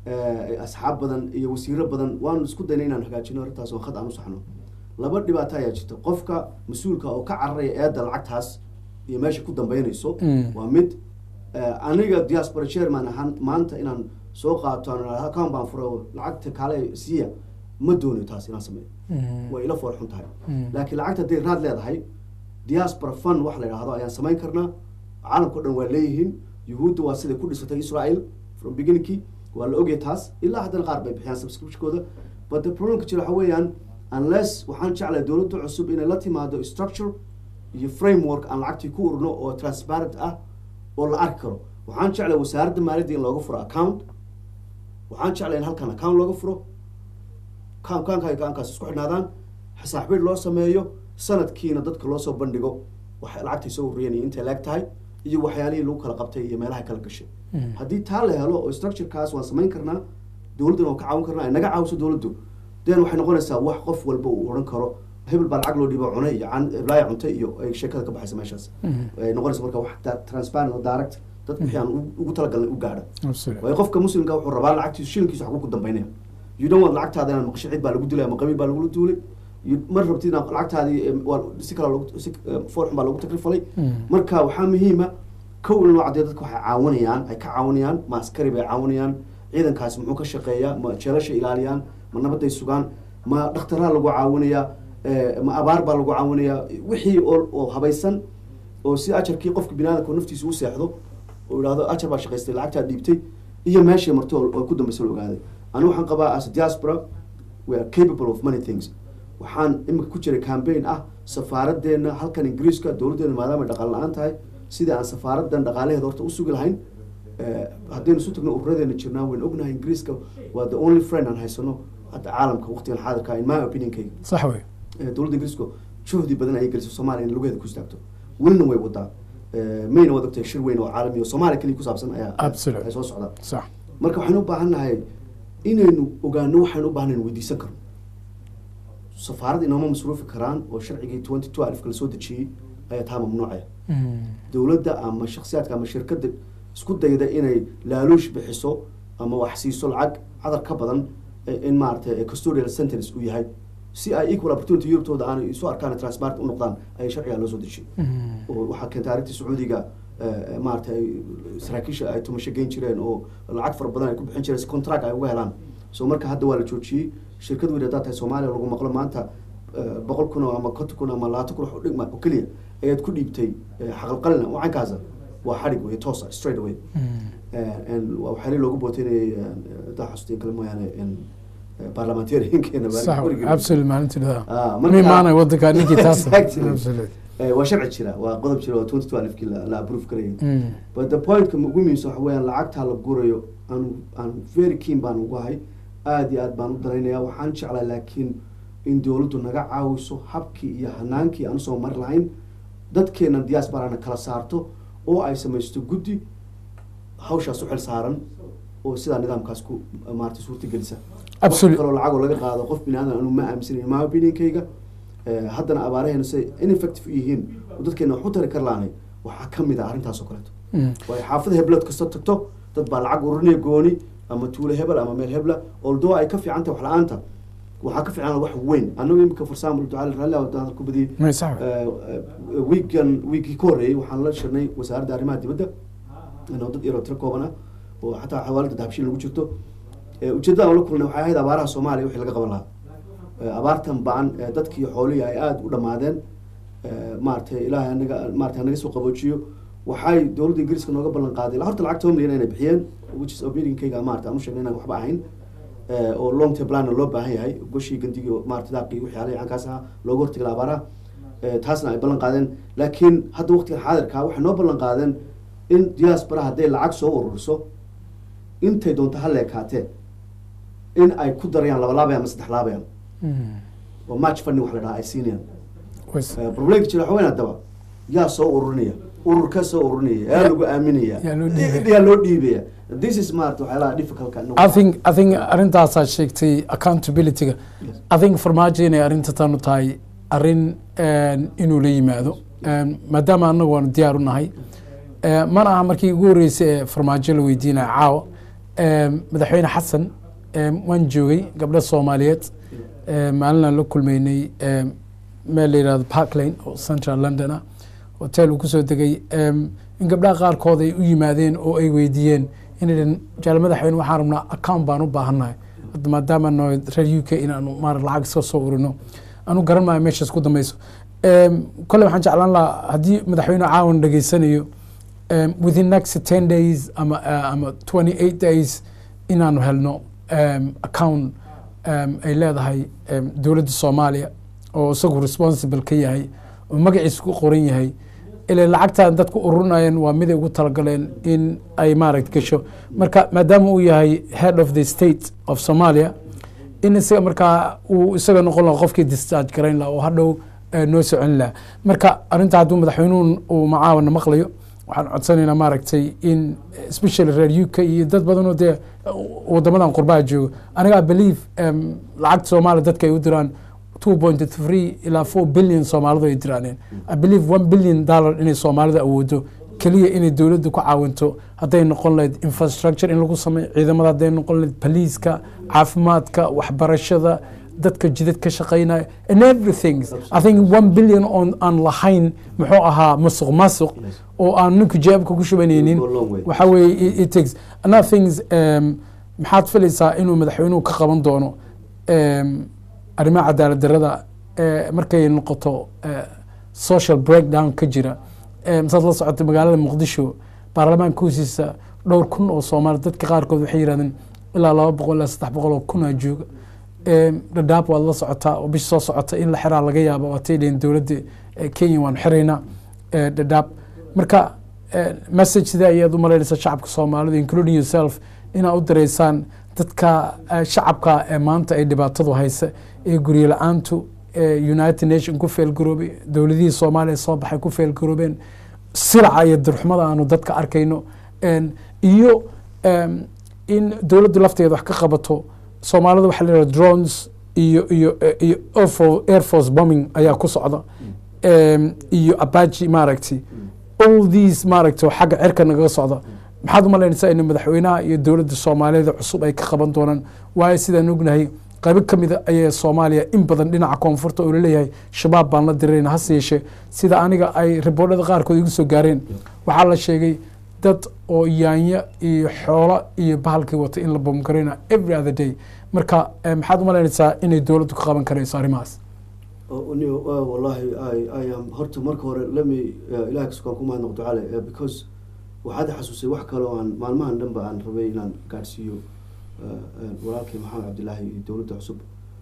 uh, asxaab badan iyo wasiiro badan waan isku daynay inaan hagaajino arrintaas oo khad aan u saxno laba dhibaato ayaa jirta qofka mas-uulka oo ka cararaya eedda lacagtaas iyo meesha ku dambeynayso Mm. waa mid uh, aniga diaspora chairman ahaan maanta inaan soo qaato aan idhahdo account baan furay oo lacagta kaale siiya ma doonayo taas inaan sameeyo way ila foor xun tahay Mm. laakiin lacagta hadday raad leedahay diaspora fund wax la yidhaahdo ayaan samayn karnaa caalamka o dhan waa leeyihiin yuhuudda waa siday ku dhisatay israel from beginningkii waa la ogyahay taas ilaa haddana qaar bay bixiyaan subscriptionkooda but the problemka jira waxa weeyaan unless waxaan jeclahay dowladda cusub inay la timaado structure iyo framework aan lacagtii ku urno oo transparent ah oo la arki karo waxaan jeclahay wasaaradda maaliyadda in looga furo account waxaan jeclahay in halkan account looga furo kaankaanka ay gacankaas isku xidhnaadaan xisaabiid loo sameeyo sanadkiina dadka loo soo bandhigo wax lacagtay soo ururiyeen iyo intay leeg tahay iyo waxyaalihii lagu kala qabtay iyo meelaha kala gashay haddii taa la helo oo structurekaas waan samayn karnaa dowladdana waan ka caawin karnaa ay naga caawiso dowladdu den waxay noqonaysaa wax qof walba uu odhan karo hebel baa lacag loo dhiibo cunay iyo can heblaaya cuntay iyo ay sheekada ka baxaysa meeshaas ay noqonaysa marka wax da- transparent oo direct dadka wixii aan u- ugu talagalnay u gaadha waayo qofka muslimka wuxuu rabaa lacagtiisu shilinkiisu waxbuu ku dambaynaya you don't want lacagtaada inaad maqasho cid baa lagu dilay ama qabiil baa lagula duulay You- ma rabtid inaad lacagtaadii em, waa si kale loogu- si em, foolxun baa loogu takrifalay marka waxaa muhiima kow in loo caddeeyo dadka waxay caawinayaan ay ka caawinayaan ma askari bay caawinayaan ciidankaasi muxuu ka shaqeeyaa ma jeelasha ilaaliyaan ma nabaday sugaan ma dhakhtaraa lagu caawinayaa eh, ma abaar baa lagu caawinayaa wixii oo oo habaysan oo si ajarkii qofka biniaadamka naftiisa u seexdo oo idhahdo ajar baa shaqaystay lacagtaa dhiibtay iyo meeshay marto oo oo ku dambaysa la ogaaday anigu waxaan qabaa as a diaspora we are capable of many things waxaan imika ku jiray campaign ah safaaraddeena halkan ingiriiska dowladdeena maadaama ay dhaqaale la-aan tahay sidii aan safaaradan dhaqaalaheeda horta u sugi lahayn Eh, haddaynu isu tagno ururadeena jirnaa waynu ognahay ingiriiska waa the only friend aan haysano hadda caalamka waqtigan xaadirka in my opinionkayga sax wey Eh, dowladda ingiriisku juhdi badan ayay gelisay soomaaliya in lugeeda ku istaagto welina way wadaa Eh, mayna wad ogtahay shir weyn oo caalami oo soomaaliya keliya ku saabsan ayaa Absolutely. ay soo socdaa sax marka waxaynu u baahan nahay inaynu ogaano waxaynu u baahan inaynu weydiisan karno safaarad inooma masruufi karaan oo sharcigii twenty two alifka lasoo dejiyey ayaa taa mamnuucaya Mm. dowladda ama shakhsiyaadka ama shirkadda isku dayda inay laaluush bixiso ama wax siiso lacag cadar ka badan eh, in maaragtay custodial sentence uu yahay si ay equal opportunity yurubtooda aanay isu arkaan transparent u noqdaan ayay sharcigaa loo soo dejiyey Mm. oo waxaa keentay arrintii sacuudiga eh, maaragtay ay saraakiisha ay tumasho geyn jireen oo lacag fara badan ay ku bixin jireen si contract ay uga helaan so marka hadda waa la joojiyey shirkad weyn haddaad tahay soomaaliya lagu maqlo maanta eh, boqol kun oo ama konton kun ama labaatan kun wax u dhigma oo keliya ayaad ku dhiibtay eh, xaqalqalina wacankaasa waa xadhig wey toosa straight away Mm. En waa waxyaali loogu booteynayay hadaa xasuusteen kale mooyaane en, eh, parliamentariankeena sax wey absolute maalintii dhadaa Ah, mi marka- maanay wadanka ninkii taas Exactly. Absolute. Eh, waa sharci jira waa qodob jira oo twenty two alifkii la la approve karayay Mm. but the pointka ugu muhiimsan waxa weeyaan lacagtaa la gurayo aan aan very keen baan ugu ahay aada iyo aad baan u daraynaya waxaan jeclaa laakiin in dowladdu naga caawiso habkii iyo hanaankii aan usoo mari lahayn dadkeena diasporana kala saarto oo ay samaysto guddi hawshaas u xil saaran oo sidaa nidaamkaas ku maarata suurta gelisa wax Absolute. kaloo lacagoo laga qaado qof bini aadan anu ma aaminsanayn ma opinionkayga Eh, haddana abaaraheena say ineffective u yihiin oo dadkeena wax u tari kar laanay waxaa ka mid ah arrintaas oo kaleeto Mm. waayo xaafada heblood kasta tagto dad baa lacag ururinaya gooni ama tuulo hebel ama meel hebla although ay ka fiican tahay wax la-aanta waxaa ka fiican wax weyn anagu imika for example ducaali raalli ah hadal ku badiyey May sax wey. wiigan wiigii ka horreeyey waxaan la shirnay wasaaradda arrimaha dibadda inoo dad yaroo tiro kooban ah oo xataa xawaalada dahabshiil lagu jirto Eh, ujeeddada aan la kulnay waxay ahayd abaaraha soomaaliya wixii laga qaban lahaa Eh, abaartan ba-an eh, dadkii xoolihii ay aada u dhammaadeen Eh, maaragtay ilaahay anaga maaragtay naga soo qaboojiyo waxay dowladda ingiriiska nooga ballan qaaday ilaa horta lacag toban milyan inay bixiyeen which is opinionkayga maarata aan u sheegnay inaan waxba ahayn Eh, oo long term plan loo baahan yahay goshii gandigii oo maarata daaqii wixii alay cankaas ahaa looga hortagi lahaa abaaraha Eh, taasna ay ballan qaadeen laakiin hadda waqtigan xaadirka waxay noo ballan qaadeen in diaspora hadday lacag soo ururiso intay doonto ha leekaatee in ay ku darayaan laba laabayaan ama saddex laabayaan Mm. oo match funding wax la dhahaa ay siinayaan Ways- Eh, problemka jira waxa weyn haddaba yaa soo ururinaya ururka soo ururinaya yaa lagu aaminaya yaa loo dhiibaya. yaa loo dhiibaya this is maarata waxyaalaha difficultka I think I think arrintaasaa sheegtay accountability-ga Yes. I think farmaajo inay arrinta tanu tahay arrin een, inuu la yimaado Een, maadaama anagu waanu diyaar u nahay Ee, mana aha markii ugu horreysay ee farmaajo la weydiinaya caawa Een, madaxweyne xasan een, waan joogay gabdho soomaaliyeed Ee, maalin aan la kulmeynay ee, meel la yihahdo park lane oo central london ah hotel uu kusoo degay Em, in gabdhaha qaarkood ay u yimaadeen oo ay weydiiyeen inay dhan jaal madaxweyne waxaan rabnaa account baan u baahannahay hadda maadaama noo reer u k inaanu maar lacag iska soo urino anu garan maayo meeshaas ku dambeyso Em, kole waxaan jeclaan lahaa haddii madaxweyne caawan dhageysanayo em, within next ten days ama uh, ama twenty eight days inaanu helno em, account em, ay leedahay em, dowladda soomaaliya oo isagu responsible ka yahay oo magaciisa ku qoran yahay ilaa lacagtan dadku ururinayeen waa miday ugu talagaleen in ay maaragt gasho marka maadaama uu yahay head of the state of somalia in isaga markaa uu isaga noqon laha qofkii discharge garayn laha oo hadhow eh, noo socon laha marka arrinta hadduu madaxweynuhu uu macaawana maqlayo waxaan codsanaynaa maaragtay in especially reer u k iyo dad badanoo dee wadamadan qurbaha joogo aniga I believe em, lacagta soomaaliya dadka ay u diraan 2.3 ilaa 4 billion soomaalidu ay diraaneen I believe 1 billion dollar inay soomaalida awoodo keliya inay dowladdu ku caawinto hadday noqon lahayd infrastructure in lagu sameeyo ciidamada hadday noqon lahayd baliiska caafimaadka waxbarashada dadka jidad ka shaqeynaya and everything I think 1 billion on aan lahayn muxuu ahaa masuq masuq oo aan ninku jeebka ku shubanaynin Go long way. waxa weeye it- it takes another things um, maxaad filaysaa inuu madaxweynuhu ka qaban doono um, arrimaha cadaalad darrada eh, markay noqoto eh, social breakdown ka jira Eh, saad la socotay magaalada muqdisho baarlamaanka hoostiisa dhowr kun oo soomaali dadka qaarkood waxay yidhahdeen ilaa laba boqol ilaa saddex boqol oo kunaa jooga Eh, dhadhaab waad la socotaa oo bish soo socota in la xiraa laga yaabo waatay leeyihin dowladda eh, kenya waanu xiraynaa eh, dhadhaab marka message sidee ayaad u malaynaysaa shacabka soomaalida including yourself inaad u direysaan dadka eh, shacabka ee maanta ay dhibaatadu haysa ee guryo la-aantu ee united nation ku feelgaroobay dowladihii soomaaliya soo baxay ku feelgaroobeen silaca iyo dirxumada aanu dadka arkayno En, iyo em, in dowladdu lafteeda wax ka qabato soomaalida waxaa la yidhaha drones iyo iyo iyo Air Fo- air force bombing ayaa ku socda Em, iyo apache maaragtay all these maaragtay oo xagga cirka nagaga socda maxaad u malaynaysaa in madaxweynaha iyo dowladda soomaaliyeed cusub ay ka qaban doonaan waayo sidaan ognahay qaybo ka mida ayaa soomaaliya in badan dhinaca koonfurta oo laleeyahay shabaab baan la dirayna hase yeeshee sida aniga ay riboodhada qaarkood igu soo gaareen waxaa la sheegay dad oo yaanya iyo xoolo iyo bahalkii wata in la boomgarayna every other day marka eh, maxaad u malaynaysaa inay dowladdu ka qaban karayso arrimahaas Oh, ni- uh, wallahi I, I am horta marka hore lemi uh, ilahay kasukaan ku mahadnaqo ducale uh, because waxaad i xasuusay wax kale oo aan maalmahan dhanba aan rabay inaan gaadhsiiyo uh, uh, walaalkay maxamed cabdilaahi iyo dowladda cusub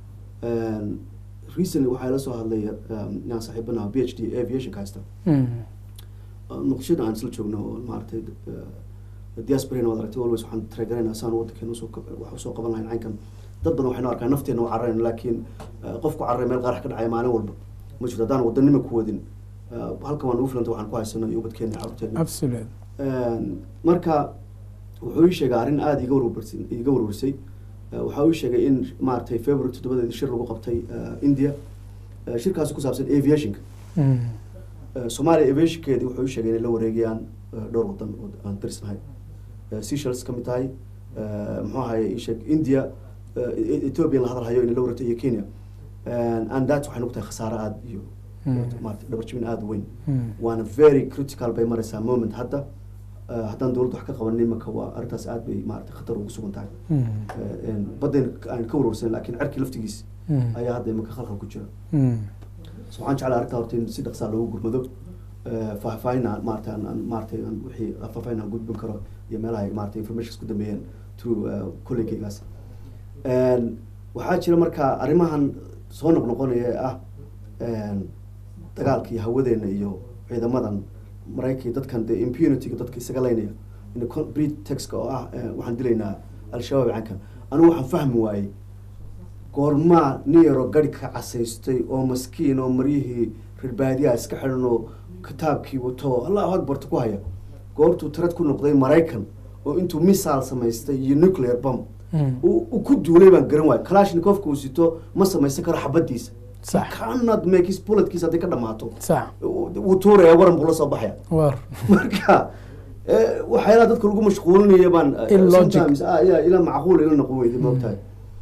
Um, recently waxaa la soo hadlay um, inaan saaxiibanaha b h d aviation ka haysta Mm. Uh, muqdishada aan isla joogno oo maaragtay uh, diasporana waad aragtay always waxaan taragarayna saan waddankeena usoo kab- wax usoo qaban lahayn caynkan dad badan waxaynu arkaa nafteena u cararayn laakiin uh, qofku cararay meel qarax ka dhacaya maalin walba ma jirto haddaan wadanima ku wadin uh, halkan waan ugu filanta waxaan ku haysano iyo ubadkeena iyo carruurteena absolute Een, marka wuxuu ii sheegay arrin aada iga warwarsay iga warwarsay Uh, waxa uu ii sheegay in maaragtay february toddobadeedii shir lagu qabtay uh, india Uh, shirkaasi ku saabsan aviationka Mm. Uh, soomaaliya aviationkeedii wuxuu ii sheegay inay la wareegayaan uh, dhowr wadan oo aan darisnahay Uh, Seychelles ka mid tahay uh, muxuu ahaye ii sheeg india uh, E- ethiopia la hadal hayo inay la wareegto iyo kenya And- and that waxay nogu tahay khasaare aada iyo Mm. maarata dhabarjabin aada u weyn Mm. waana very critical bay maraysaa moment hadda Uh, haddaan dowladda wax ka qabanin imanka waa arrintaas aad bay maarata khatar ugu sugan tahay Mm. Uh, een, baddayna aan ka warwarsanin laakiin cerkii laftigiis Mm. ayaa hadda imanka khalkhal ku jira Mm. so waxaan jeclaa arrintaa horta in si dhaqsaa loogu gurmado Uh, faahfaahin aan maarata aan aan maarata aan wixii faahfaahin aan gudbin karo iyo meelaha ay maarata informations ku dambeeyeen through uh, colleegaygaas Een, waxaa jira marka arrimahan soo noqnoqonaya ee ah een, dagaalka iyo hawadeena iyo ciidamadan maraykanka dadkan dee impunityga dadka isaga leynaya in pretextka oo ah eh, waxaan dilaynaa al-shabaab cankan anigu waxaan fahmi waayey goormaa nin yaroo gari ka casaystay oo maskiin oo maryihii reer baadiyaha iska xidhan oo kitaabkii wato oo allahu akbarta ku haya goortuu tirad ku noqday maraykan oo intuu misaal samaystay iyo nuclear bomb Mm. uu uu ku duulay baan garan waaya kalashnikovka uu sito ma samaysan karo xabadiisa Sax. cannot make his bulletkiisa hadday ka dhamaato sax wuu tuuraya waran buu la soo baxaya war marka eh, waxyaalaha dadka lagu mashquulinaya baan eh, Illogic. sometimes, ah, ya, ila macquul ila noqon weyday maogtahay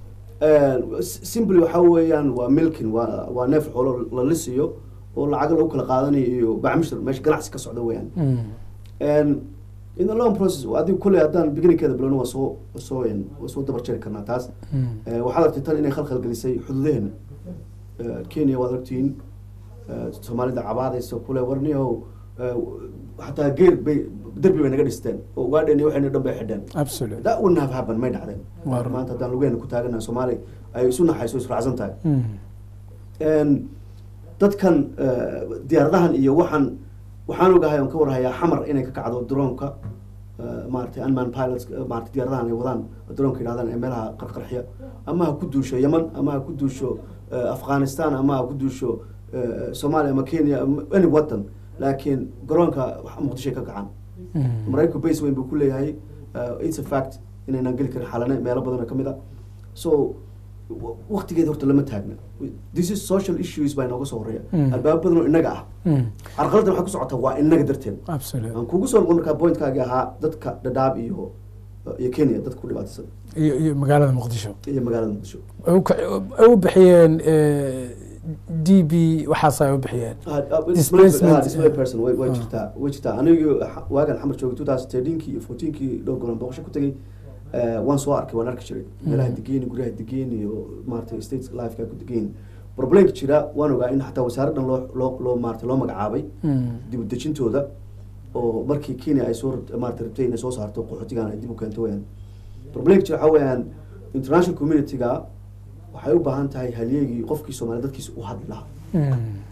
S- simply waxa weeyaan waa milkin waa waa neef xoolo la lisiyo oo lacago lagu kala qaadanayo iyo bacmishir meesha ganacsi ka socda weeyaan Mm. And in the long process adigu kulley haddaan beginningkeeda bilowno waa soo waa soo een, waa soo dabar jari karnaa taas Mm. Eh, waxaad aragtay tan inay khalkhal gelisay xuduudaheena Eh, kenya waad aragtiin eh, soomaalida cabaadaysa kule warniyow eh, xataa geer bay derbi bay naga dhisteen oo ugaadheen iyo waxayna dhan bay xidheen absolute that wouldn't have happened may dhacdeen Waa run. maanta haddaan lugeena ku taaganahay soomaali ay isu naxayso israacsan tahay Mm. Een, dadkan eh, diyaaradahan iyo waxaan waxaan ogahay oon ka warhayaa xamar inay ka kacdo droonka eh, maaragtay unman pilots eh, maaragtay diyaaradahan ay wadaan droonka yidhahdaan ee meelaha qarqarxiya ama ha ku duusho yemen ama ha ku duusho eh, afghanistan ama ha ku duusho eh, soomaaliya ama kenya ama any wadan laakiin garoonka wax- muqdishoay ka kacaan Mm. maraykanku base weyn buu ku leeyahay uh, it's a fact inaynaan geli karin xalane meelo badan oo ka mid a so w- waqtigeeda horta lama taagna this is social issues baa inooga soo horeeya Mm. albaabo badan oo innaga ah Mm. carqaladan waxay ku socotaa waa innaga darteed absolute aan kugu soo noqon markaa pointkaagi ahaa dadka dhadhaab iyo iyo kenya dadka ku dhibaataysan iyo iyo magaalada muqdisho iyo magaalada muqdisho ay u ka- ay u bixiyeen eh, d b waxaas ay u bixiyeen Ah, ah, Displacement, display- ah, display eh. person way way Ah. jirtaa way jirtaa anigu xa- waagan xamar joogay two thousand thirteenkii iyo fourteenkii dhowr golan booqasho ku tegay eh, waan soo arkay waan arki jiray meelaha degeyn guryaha degeyn iyo maaragtay state lifeka ku degeyn problemka jira waan ogaa in xataa wasaaraddan loo loo loo maaragtay loo magacaabay Mm. dib u dejintooda oo markii kenya ay soo rab- maaragtay rabtay inay soo saarto qaxootigan ay dib u keento weyaan problemka jira waxaa weeyaan international community-ga waxay u baahan tahay halyeegii qofkii soomaaliya dadkiisa u hadli lahaa Mm.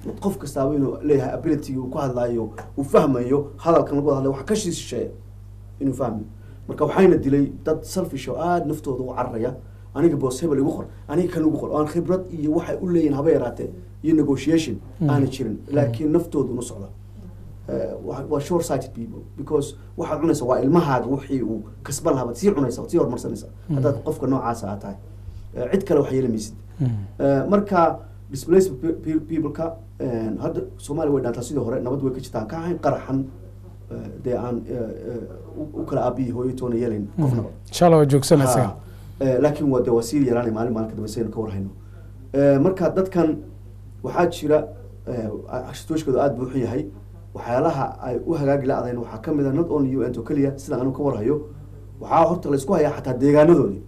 qof kastaaba inuu leeyahay ability uu ku hadlayo uu fahmayo hadalkan lagu hadlayo wax ka shisheeya inuu fahmayo marka waxayna dilay dad selfish oo aada naftooda u cararaya aniga boos hebel igu qor aniga kan igu qor oo aan khibrad iyo waxay u leeyihin haba yaraatee iyo negotiation aana jirin laakiin naftooda una socda Eh, waa waa short sighted people because waxaad cunaysa waa ilmahaaga wixii uu kasban lahaa baad sii cunaysa waad sii horumarsanaysa haddaad qofka noocaasa aad tahay Eh, cid kale wax yeelamaysid Eh, marka displaced pe- pe- people-ka eh, hadda soomaaliya way dhaantaa sidii hore nabad way ka jirtaan ka ahayn qaraxan eh, dee aan eh, eh, u- u kala aabiyi hooyo toona yeelayn qofnaba insha allah waa joogsanaysaa Ha, eh, laakiin waa de waa sii yaraanay maalin maalin ka dambe saynu ka warhayno Eh, marka dadkan waxaa jira eh, ashtooshkooda aada buu xun yahay waxyaalaha ay u hagaagi la-dayn waxaa ka mid a not only un oo keliya sida anu ka warhayo waxaa horta laysku hayaa xataa deegaanadoodii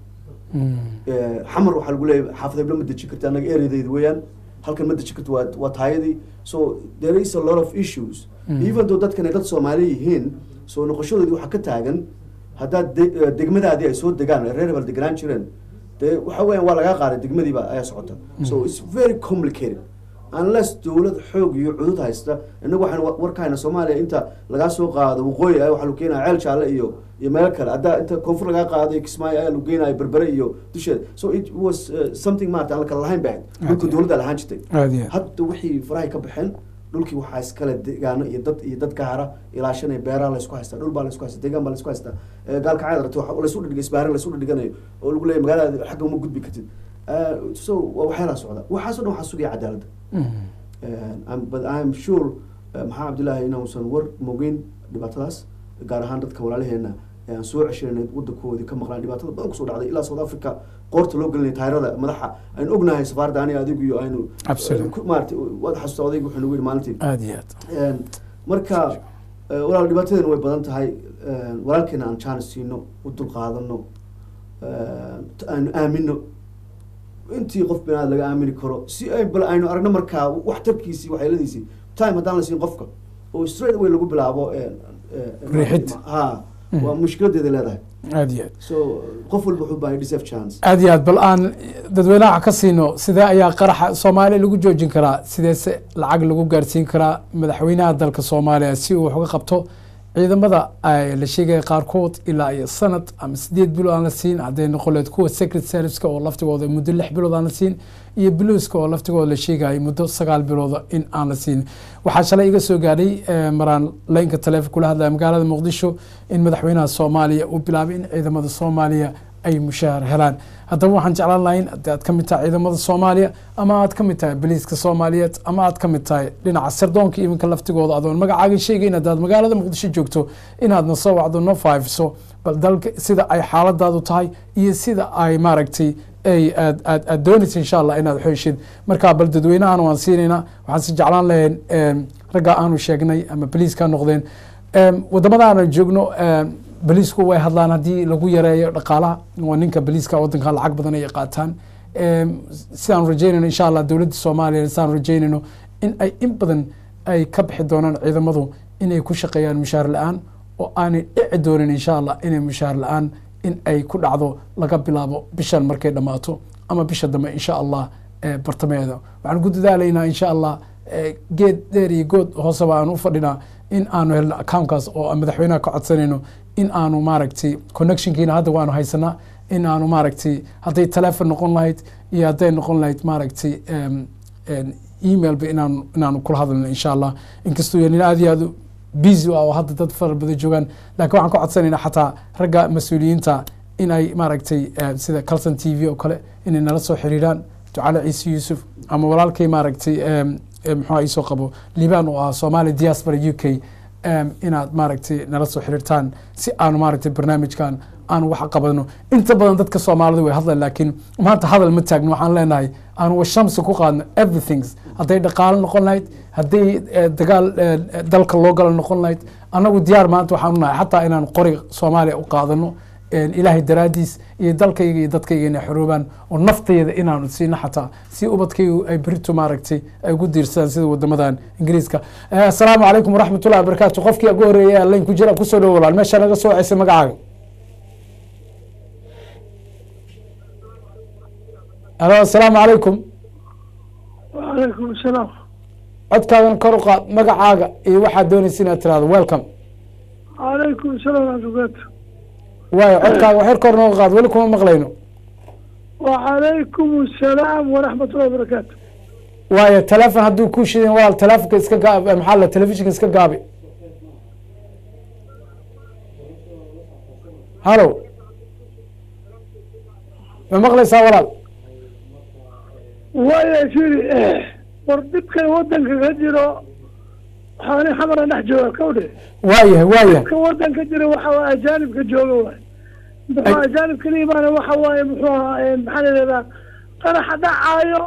Eh, xamar waxaa lagu leeyahay xaafad heblo ma deji karti annaga ereydayda weeyaan halkan ma deji karti waa waa taayadii so there is a lot of issues Mm. even though dadkan ay dad soomaali yihiin soo noqoshadoodii waxaa ka taagan haddaad de- eh, degmadaadii ay soo degaan ay reer hebel deganaan jireen dee waxa weeyaan waa lagaa qaaday degmadiiba ayaa socota so it's very complicated unless dowlad xoog iyo cudud haysta inagu waxaan wa- war ka hayna soomaaliya inta lagaa soo qaado waqooyi ah waxaa lagu keenaya ceel jaalle iyo iyo meel kale haddaa inta koonfur lagaa qaado iyo kismaayo ayaa lagu geenaya berbere iyo dusheeda so it was uh, something maarata aan la kala lahayn bahayd dhulka Okay. dowladda lahaan jirtay aada iyo aad hadda wixii farahay ka baxeen dhulkii waxaa iskale deegaano iyo dad iyo dad gaara ilaashanaya beeraha laysku haystaa dhul baa laysku haystaa deegaan baa laysku haystaa Eh, gaalka caad aragti waxa laysu dhigay isbaarin laysu dhiganayo oo lagu leeyahay magaalada xagga uma gudbi kartid Eh, so waa waxyaalaha socda waxaasoo dhan waxaa sugaya cadaaladda Mhm. Uh, I'm- but I'm sure uh, maxaa cabdillaahi inuusan war mogeyn dhibaatadaas gaar ahaan dadka walaalaheena ee aan soo ceshanay wadankoodii ka maqlaan dhibaatada badan kusoo dhacday ilaa south africa qoorta loo gelinay taayirada madaxa aynu ognahay safaarada aniga adigu iyo aynu Absolutely. ku- maarata waad xasuusta odayga wuxuu nagu yidhi maalintii aada iyo aad Een, marka eh, walaal dhibaatadeena way badan tahay Een, walaalkeena aan jaanis siino u dulqaadano een, aanu aamino intii qof binaad laga aamini karo si ay bal aynu aragno markaa waxtarkiisii waxyeeladiisii time haddaan la siin qofka oo straight away lagu bilaabo een, een, Riixid. ha Mhm. waa mushkiladeeda leedahay aada iyo aad so qof walba wuxuu baahay deserve chance aada iyo aad bal aan dadweynaha ka siino sidee ayaa qaraxa soomaaliya lagu joojin karaa sideese lacag lagu gaarsiin karaa madaxweynaha dalka soomaaliya si uu wax uga qabto ciidamada ay la sheegaya qaarkood ilaa iyo sanad ama sideed bilood aan la siin hadday noqon lahayd kuwa secret serviceka oo laftigooda muddo lix bilood aan la siin iyo bluuska oo laftigooda la sheegaya muddo sagaal bilooda in aan la siin waxaa shalay iga soo gaadhay eh, maraan laynka taleefon kula hadlaya magaalada muqdisho in madaxweynaha soomaaliya uu bilaabay in ciidamada soomaaliya ay mushaahar helaan haddaba waxaan jeclaan lahayn haddii aad ka mid tahay ciidamada soomaaliya ama aad ka mid tahay boliiska soomaaliyeed ama aad ka mid tahay dhinaca sirdoonka iminka laftigooda adoon magacaaga sheegayn haddaad magaalada muqdisho joogto inaadna soo wacdo no faafiso bal dalka sida ay xaaladaadu tahay iyo sida ay maaragtay ay aad aad aad doonaysa insha allah inaad xooshid marka bal dadweynahan waan siinaynaa waxaan si jeclaan lahayn em, ragga aanu sheegnay ama boliiska noqdeen Em, wadamada aan joogno em, boliisku way hadlaan haddii lagu yareeyo dhaqaalaha waa ninka boliiska wadankan lacag badan ay qaataan Em, sidaan rajeynayno insha allah dowladda soomaaliya sidaan rajeynayno in ay in badan ay ka bixi doonaan ciidamadu inay ku shaqeeyaan mushaar la-aan oo aanay dhici doonin insha allah inay mushaar la-aan in ay ku dhacdo laga bilaabo bishan markay dhammaato ama bisha dambe insha allah eh, bartameeda waxaan ku dadaalaynaa insha allah eh, geed dheer iyo good hooseba aan u fadhinaa in aanu helno accountkaas oo aan madaxweynaha ka codsanayno in aanu maaragtay connectionkiina hadda waanu haysanaa in aanu maaragtay hadday telefon noqon lahayd iyo hadday noqon lahayd maaragtay em, em, emailba inaanu inaanu kula hadlno insha allah inkastoo yanin aad iyo aad u busy ah oo hadda dad fara badan joogaan laakiin waxaan ka codsanaynaa xataa ragga mas-uuliyiinta in ay maaragtay eh, sida calson t v oo kale inay nala soo xiriiraan ducale ciise yuusuf ama walaalkay maaragtay em, em, muxuu isoo qabo liban oo ah somali diaspora u k em, inaad maaragtay nala soo xiriirtaan si aanu maaragtay barnaamijkan aanu wax qabano inta badan dadka soomaalida way hadlayan laakiin maanta hadal ma taagno waxaan leenahay aanu washamsi ku qaadno everythings hadday dhaqaalo noqon lahayd hadday eh, dagaal eh, dalka loo galo noqon lahayd annagu diyaar maanta waxaanu nahay xataa inaan qori soomaaliya u qaadano een, ilaahay daraadiis iyo dalkayga iyo dadkayga inay xoroobaan oo naftayda inaanu siino xataa si ubadkaygu ay berito maaragtay ay ugu diirsadaan sida wadamadan ingiriiska Eh, asalaamu calaykum waraxmatullahi wabarakaatu qofkii ugu horreeyay layn ku jira kusoo dhowo walaal meesha naga soo ceysay magacaaga alo asalaamu calaykum وعليكم السلام codkaagana kor u qaad magacaaga iyo waxaad doonaysa inaad tirahdo welcome calaykum salaam waraxmatullahi waayo codkaaga waxyar kor nooga qaad weli kuma maqlayno wacalaykum asalaam waraxmatullahi wabarakaatu waayo telefon hadduu ku shidin walaal telefonka iska gaab maxaa la telefishinka iska gaabi hallo ma maqlaysaa walaal waaya firi war dhibkan wadanka ka jiro waxaani xamara dhex jooga kawdhe waayahay waayahay ka wadanka jira waxa waaye ajaanibka jooga waay muxuu ajaanibka la imaana waxa waaye muxuu ahaa maxaa la yidhahdaa qaraxa dhacaayo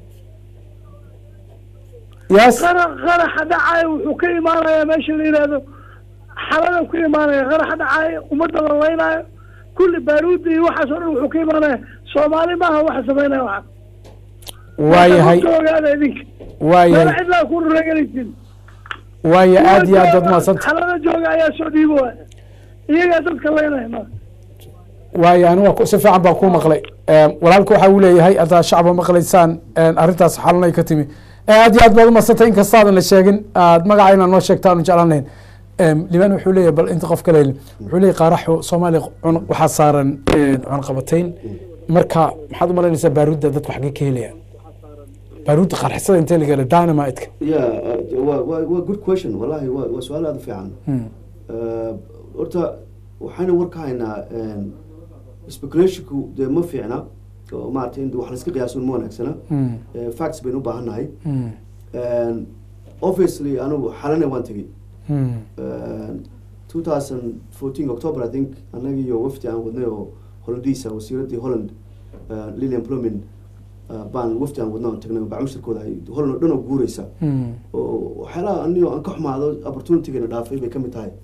yes qara qaraxa dhacaayo wuxuu ka imaanayaa meesha la yidhahdo xalada ku imaanaya qaraxa dhacaayo ummadda la laynaayo kulli baaruudda iyo waxaas oo dhan wuxuu ka imaanaya soomaali maaha waxa samaynaya waxa waayahay Ka ogaada idinka meel waayahay cidlaa ku reeganaysin waaya aad iyo aad baad mahadsanta xalada jooga ayaa soo dhiibo waaya iyagaa dadka laynaya ma waayo aniga ku- si fiican baa kuu maqlay walaalka waxa uu leeyahay haddaad shacba maqlaysaan arrintaas xalanay ka timi Eh, aad iyo aad baad umadsantay inkastaadan la sheegin aad magaca inaad noo sheegta aanu jeclaan lahayn liban wuxuu leeyahay bal inta qof kale wuxuu leeyahay qaaraxu soomaaliya cun- waxaa saaran cunaqabatayn marka maxaad u malaynaysaa baaruudda dadku xaggee ka helayaan baaruudda qarxisada intee laga hela dynamite-ka ya waa waa waa good question wallahi waa waa su-aal aada u fiican Eh, horta waxayna war ka haynaa speculationku dee ma fiicna oo maaragtay in wax layska qiyaasun ma wanaagsana Eh, facts baynu u baahan nahay obviously anigu xalana waan tegey two thousand fourteen october i think annaga iyo wafdi aan wadnay oo hollandiisa wasiiraddii holland eh, lilian plumin baan wafdi aan wadnay oon tagnay oo bacmushirkooda ay holland oo dhan oo guureysa oo waxyaalaha anigo aan ka xumaado opportunitygana dhaafay bay ka mid tahay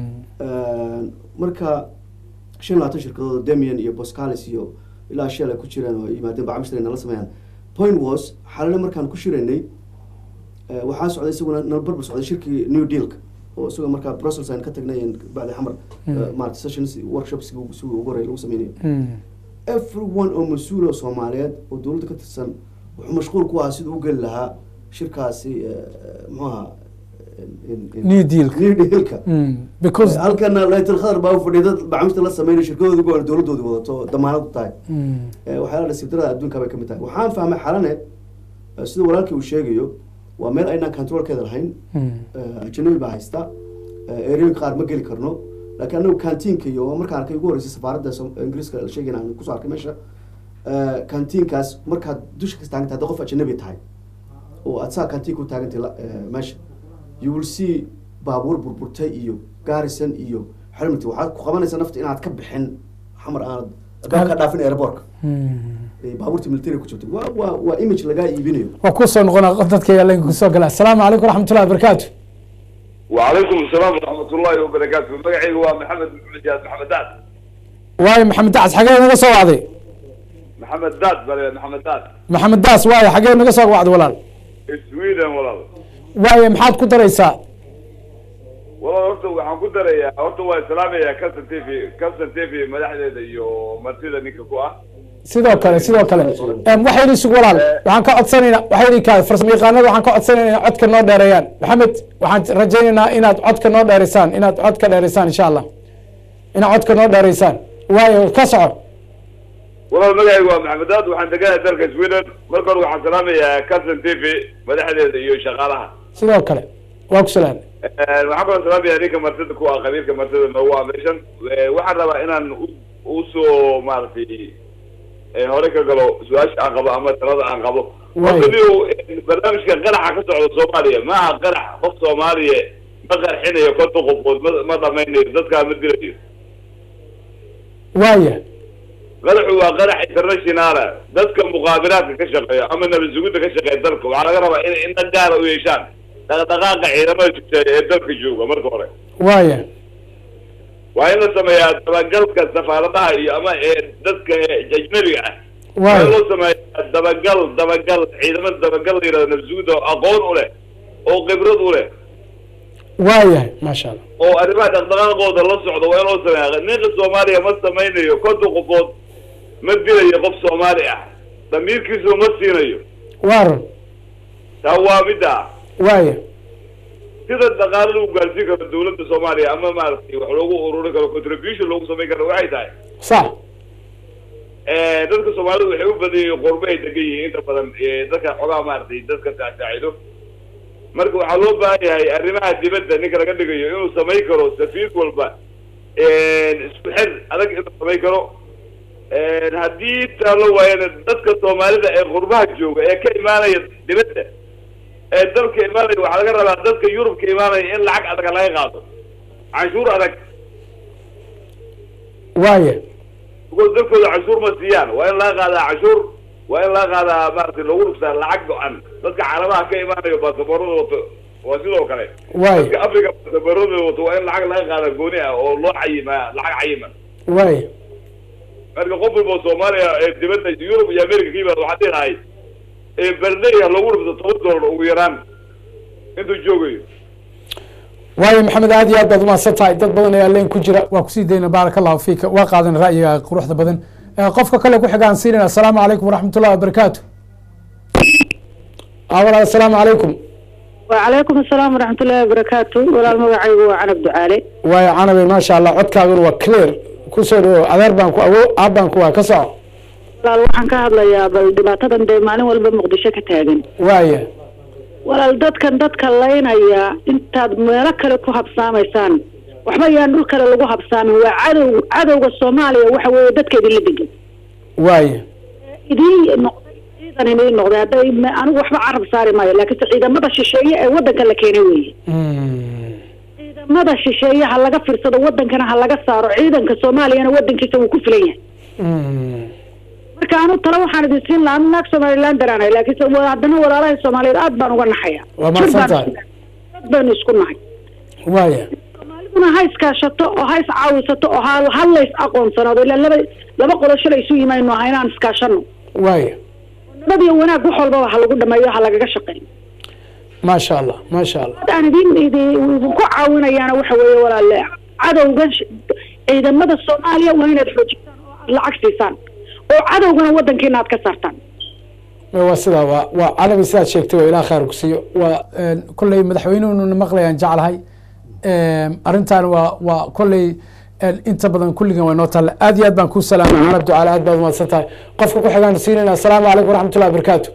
marka shan iyo labaatan shirkadood demian iyo boscalis iyo ilaa shell ay ku jireen oo ay yimaadeen bacmushir ay nala sameeyaan point was xalale markaan ku shiraynay eh, waxaa socday isaguna nala barbar socday shirkii new dealka oo isagoo markaa brussels aan ka tagnay bacdi xamar eh, maarata sessions workshops si ugu horey lagu sameynayo everyone oo mas-uul oo soomaaliyeed oo dowladda ka tirsan wuxuu mashquul ku ahaa siduu u geli lahaa shirkaasi eh, muxuu ahaa in- in- New Deal-ka. new dealka because halkana laytul khadar baa u fadhiya dad bacmushta la sameynay shirkadooda go dowladooda wadato oo damaanad u tahay Eh, waxyaalaha nasiibdarada adduunka bay ka mid tahay waxaan fahmay xalane eh, sida walaalkii uu sheegayo waa meel aynaan controlkeeda lahayn Eh, ajanabi baa haysta Eh, erooyinka qaar ma geli karno laakiin anagu kantiinka iyo markaan arkay ugu horreysay safaaradda Som- ingiriiska la sheegayna aan kusoo arkay meesha Eh, kantiinkaas markaad dusha ka taagantay hadda qof ajanabi tahay oo aad saa kantiinka u taagantay la- eh, meesha you will see baabuur burburtay iyo gaarisan iyo xelmati waxaad ku qabanaysaa nafta inaad ka bixin xamar aanad ka dhaafin airborka baabuurta military ku jirta waa waa waa image lagaa iibinayo waa kusoo noqona dadka yaalenka kusoo gala asalaamu calaykum waraxmatullahi wabarakaatu وعليكم السلام ورحمة الله وبركاته مقعي هو محمد محمد جاد محمد داد waayo maxamed daas xagee naga soo wacday محمد داد بل محمد داد maxamed daas waayo xagee naga soo wacday walaal سويدن والله waayo maxaad ku daraysaa والله horta waxaan ku darayaa horta waa islaamaya Calson TV Calson TV madaxdeeda iyo martida ninka ku ah sidoo kale sidoo kale Em, waxay idin sug walaal waxaan ka codsanaynaa waxay idin kaa farsamo yaqaanada waxaan ka codsanaynaa inay codka noo dheereeyaan maxamed waxaan rajaynaynaa inaad codka noo dheereysaan inaad codka dheereysaan insha allah inaad codka noo dheereysaan waayo ka soco والله مقعي هو محمد داد waxaan deganahay dalka Sweden marka hore waxaan salaamayaa Calson TV madaxdeeda iyo shaqaalaha sidoo kale waa ku salaam waxaan kaloo salaamayaa ninka martida ku ah qabiilka martida noogu ah meeshan Eh, waxaan rabaa inaan u- usoo maaragtay eh, hore ka galo su-aasha aan qabo ama talada aan qabo Waay. horta niyow eh, barnaamijka qaraxa ka socda soomaaliya ma aha qarax qof soomaaliya ma qarxinayo konton qofood ma ma dhamaynayo dadkaa ma dilayo waaya qaraxu waa qarax internationala dadka muqaabiraadka ka shaqeeya ama nabad sugidda ka shaqeeya dalka waxaa laga rabaa inay indha gaara u yeeshaan dhaqdhaqaaqa ciidamada jugta ee dalka jooga marka hore waaya waa in la sameeyaa dabagalka safaaradaha iyo ama ee dadka ajnabiga ah waa in waaya loo sameeyaa dabagal dabagal ciidamada dabagal la yidhahdo nabsuguda oo aqoon u leh oo khibrad u leh waayahay maasha allah oo arrimaha dhaqdhaqaaqooda la socda waa in loo sameeyaa ninka soomaaliya ma samaynayo konton qofood ma dilayo qof soomaali ah damiirkiisu ma siinayo waa run taa waa midda waaya sida dhaqaale lagu gaarsiin karo dawladda soomaaliya ama maaragtay wax loogu ururin karo contribution loogu samayn karo waxay tahay sax dadka soomaalidu waxay u badan yihiin qurbo ay degan yihiin inta badan dadka xogaa maaragtay dadka saacsaacdo marka waxaa loo baahan yahay arrimaha dibadda ninka laga dhigayo inuu samayn karo safiir walba isku xir adag inuu samayn karo haddii taalo waayana dadka soomaalida ee qurbaha jooga ee ka imaanaya dibadda ee dalka imaanaya waxaa laga rabaa dadka yurubka imaanaya in lacag adag laga qaado canshuur adag waaya because dalkooda canshuur ma siiyaan waa in laga qaadaa canshuur waa in laga qaadaa maaragtay loogu dhugsaa lacag go-an dadka caalamaha ka imaanayo baasaboorada wato waa sidoo kale waaya dadka africa baasaboorada wato waa in lacag laga qaadaa gooni ah oo loo cayimaa lacag cayima waaya marka qof walba oo soomaaliya ee dibadda yurub iyo america ka yimaada waxaa dhihi lahay berdeya loogu dhufto toban dollar ugu yaraan intuu joogayo waayo maxamed aad iyo aad baad umahadsan tahay dad badan ayaa leen ku jira waa kusii dayna baaraka allahu fiika waa qaadan ra'yiga quruxda badan Eh, qofka kale ku xigaan siinayna asalaamu calaykum waraxmat ullahi wabarakaatu awalaal asalaamu calaykum وعليكم السلام ورحمة الله وبركاته ولا المقعي وعنب دعالي waayo canabe maasha allah codkaaguna waa clear kusoo dhawo adeer baan ku awo aab baan ku waa ka soco walaal waxaan ka hadlayaa bal dhibaatadan dee maalin walba muqdisho ka taagan waaya walaal dadkan dadka laynaya intaad meelo kale ku habsaamaysaan waxba yaan dhul kale lagu habsaamin waa cadow cadowga soomaaliya waxa weeye dadka idinla degan waaya idiin noqday ciidan idiin noqday hadday ma- anigu waxba carab saari maayo laakiinse ciidamada shisheeye ee wadanka la keenay weeye Mm. ciidamada shisheeye ha laga fiirsado wadankana ha laga saaro ciidanka soomaaliyana wadankiisa wuu ku filan yahay Mm. marka anu talo waxaan idin siin lahaa anu naag somaliland daraanay laakiinse wa- haddana walaalaha soomaaliyeed aad baan uga naxaya Waa mahadsan tahay. dad baynu isku nahay waaya soomaaliduna ha iskaashato oo ha iscaawisato oo ha hal lays aqoonsanaado ilaa laba laba qolo shalay isu yimaynu aha inaan iskaashano waaya nabad iyo wanaag wax walbaba ha lagu dhameeyo ha lagaga shaqeeyo maasha allah maasha allah aan idin idin idinku caawinayaana waxa weeye walaale cadowgan sh- ciidamada soomaaliya waa inaad xoojisaan oo aad lacag siisaan oo cadowgana wadankiina aad ka saartaan waa sidaa waa waa canabi sidaad sheegtay waa ilaah khayr ku siiyo waa kolley madaxweynuhuna maqlayaan jeclahay arrintan waa waa kolley inta badan kulligan waa noo taalla aad iyo aad baan kuu salaamay carab ducaale aad baad umahadsan tahay qofka ku xigaan siinayna asalaamu calaykum waraxmatullahi wabarakaatu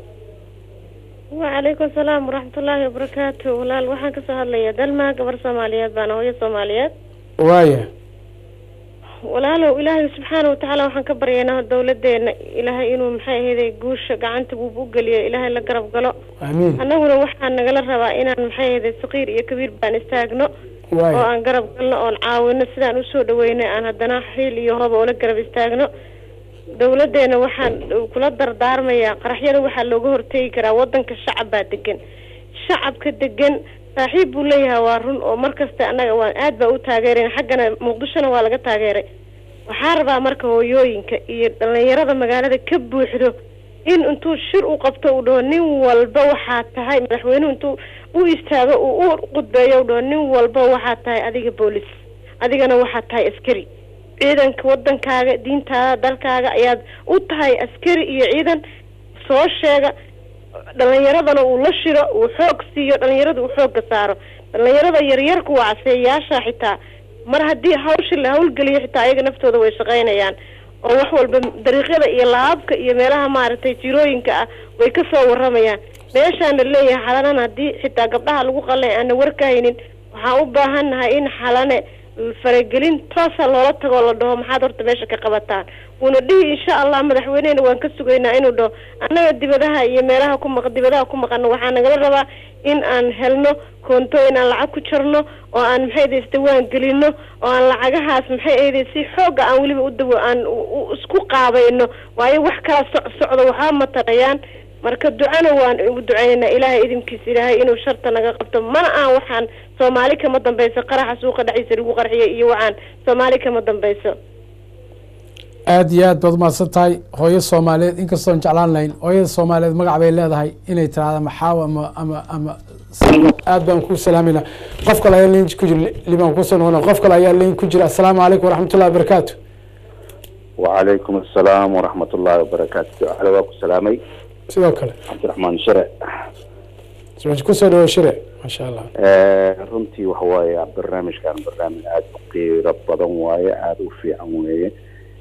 وعليكم السلام ورحمة الله وبركاته ولا waxaan kasoo hadlaya dalma gabar soomaaliyeed baan hooyo soomaaliyeed waaya walaalow ilaahay subxaana watacaala waxaan ka baryaynaa dowladeena ilaahay inuu maxay ahayday guusha gacanta buubu geliyo ilaahay la garab galo amiin annaguna waxaa nagala rabaa inaan maxay ahayday saqiir iyo kabiir baan istaagno oo waaya aan garab galno oon caawino sidaan usoo dhaweynay aan haddana xiil iyo hooba ula garab istaagno dowladeena waxaan kula dardaarmayaa qaraxyada waxaa looga hortegi karaa wadanka shacab baa degan shacabka degan saaxiib buu leeyahay waa run oo markasta annaga waan aad baa u taageerayn xaggana muqdishona waa laga taageeray waxaa rabaa marka hooyooyinka iyo dhalinyarada magaalada ka buuxdo in intuu shir u qabto uu dhaho nin walba waxaa tahay madaxweynuhu intuu u istaago uu u qudbeeyo u dhaho nin walba waxaa tahay adiga boolis adigana waxaa tahay askari ciidanka wadankaaga diintaada dalkaaga ayaad u tahay askari iyo ciidan soo sheega dhalinyaradana uu la shiro uu xoog siiyo dhalinyarada uu xoogga saaro dhalinyarada yaryarku waa caseeyaasha xitaa mar haddii hawshi la hawlgeliyo xitaa ayaga naftooda way shaqaynayaan oo wax walba dariiqyada iyo laabka iyo meelaha maaragtay jirooyinka ah way ka soo waramayaan meeshaana leeyahay xalanan haddii xitaa gabdhaha lagu qalay aana warkahaynin waxaan u baahannahay in xalane faragelin toosa loola tagoo la dhaho maxaad horta meesha ka qabataan wuuna dhihi insha allah madaxweynehena waan ka sugaynaa inuu dhaho annaga dibadaha iyo meelaha ku maq dibadaha ku maqano waxaa nagala rabaa in aan helno koontooyin aan lacag ku jarno oo aan maxay ahday isdawaan gelino oo aan lacagahaas maxay ahday si xooga aan weliba u dawo aan u- u- isku qaabayno waayo wax kala soc socdo waxaa matarayaan marka ducana waan ugu duceynaynaa ilaahay idinkiisa ilaahay inuu sharta naga qabto mana aan waxaan soomaali kama dambayso qaraxa suuqa dhexdiisa lagu qarxiyay iyo waxaan soomaali kama dambayso aad iyo aad baad umahadsan tahay hooyo soomaaliyeed inkastoon jeclaan lahayn hooyada soomaaliyeed magac bay leedahay inay tiraahda maxaaw ama ama ama aad baan kuu salaamayna qof kale ayaa leyn ku jira libaan kusoo noqona qof kale ayaa leyn ku jira asalaamu calaykum waraxmatullahi wabarakaatu وعليكم السلام ورحمة الله وبركاته على واكو سلامي sidoo kale عبد الرحمن شرع kusoo dhawo shire maasha allah Eh, runtii waxa waaye barnaamijkan barnaamij aada u qiiro badan waaye aada u fiican weeye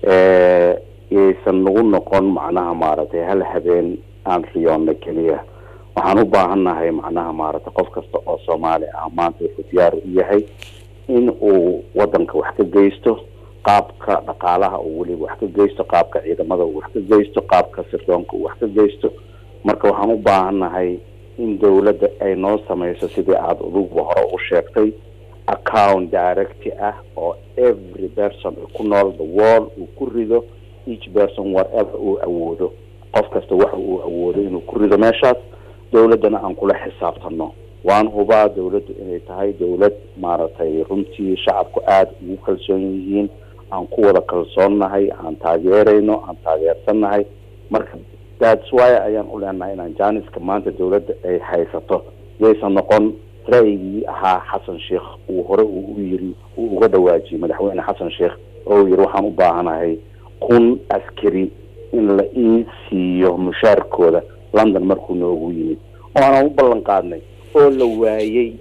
Eh, yaysan nagu noqon macnaha maaragtay hal habeen aan riyoonna keliya waxaan u baahannahay macnaha maaragtay qof kasta oo soomaali ah maanta wuxuu diyaar u yahay in uu wadanka wax ka geysto qaabka dhaqaalaha uu weliba wax ka geysto qaabka ciidamada uu wax ka geysto qaabka sirdoonka uu wax ka geysto marka waxaan u baahannahay in dowladda ay noo samayso sidii aada uduguba hore u sheegtay account directy ah oo every person ku nool the world uu ku rido each person whatever uu awoodo qof kasta waxa uu awoodo inuu ku rido meeshaas dowladdana aan kula xisaabtano waan hubaa dowladdu inay tahay dowlad maaragtay runtii shacabku aada ugu kalsoon yihiin aan ku wada kalsoonnahay aan taageerayno aan taageersannahay marka that's why ayaan u leenahay inaan jaaniska maanta dowladda ay haysato yaysan noqon ra'yigii ahaa xasan sheekh uu hore uu u yiri uu uga dhawaajiyey madaxweyne xasan sheekh oo uu yiri waxaan u baahanahay kun askari in la ii siiyo mushaarkooda london markuu noogu yimid oo aanan u ballan qaadnay oo la waayey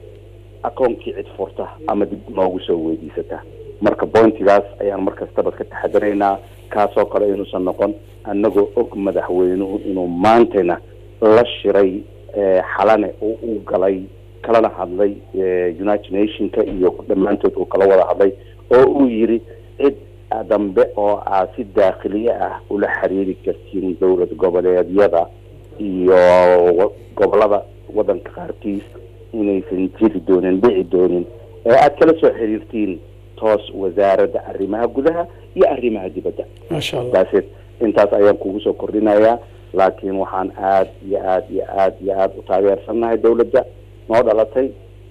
akoonkii cid furta ama dib noogu soo weydiisata marka bointigaas ayaan mar kastaba ka taxadaraynaa kaasoo kale inuusan noqon annagoo og madaxweynuhu inuu maantayna la shiray eh, xalane oo uu galay kalana hadlay eh, united nationka iyo dhammaantood uu kala wada hadlay oo uu yiri cid dambe oo aad si daakhiliye ah ula xiriiri kartiin dowlad goboleedyada iyo wa- gobolada wadanka qaarkiis inaysan jiri doonin dhici doonin ee aad kala soo xiriirtiin toos wasaaradda arrimaha gudaha iyo arrimaha dibadda maasha allah daaseed intaas ayaan kugu soo kordhinayaa laakiin waxaan aad iyo aad iyo aad iyo aad u taageersannahay dowladda noo dhalatay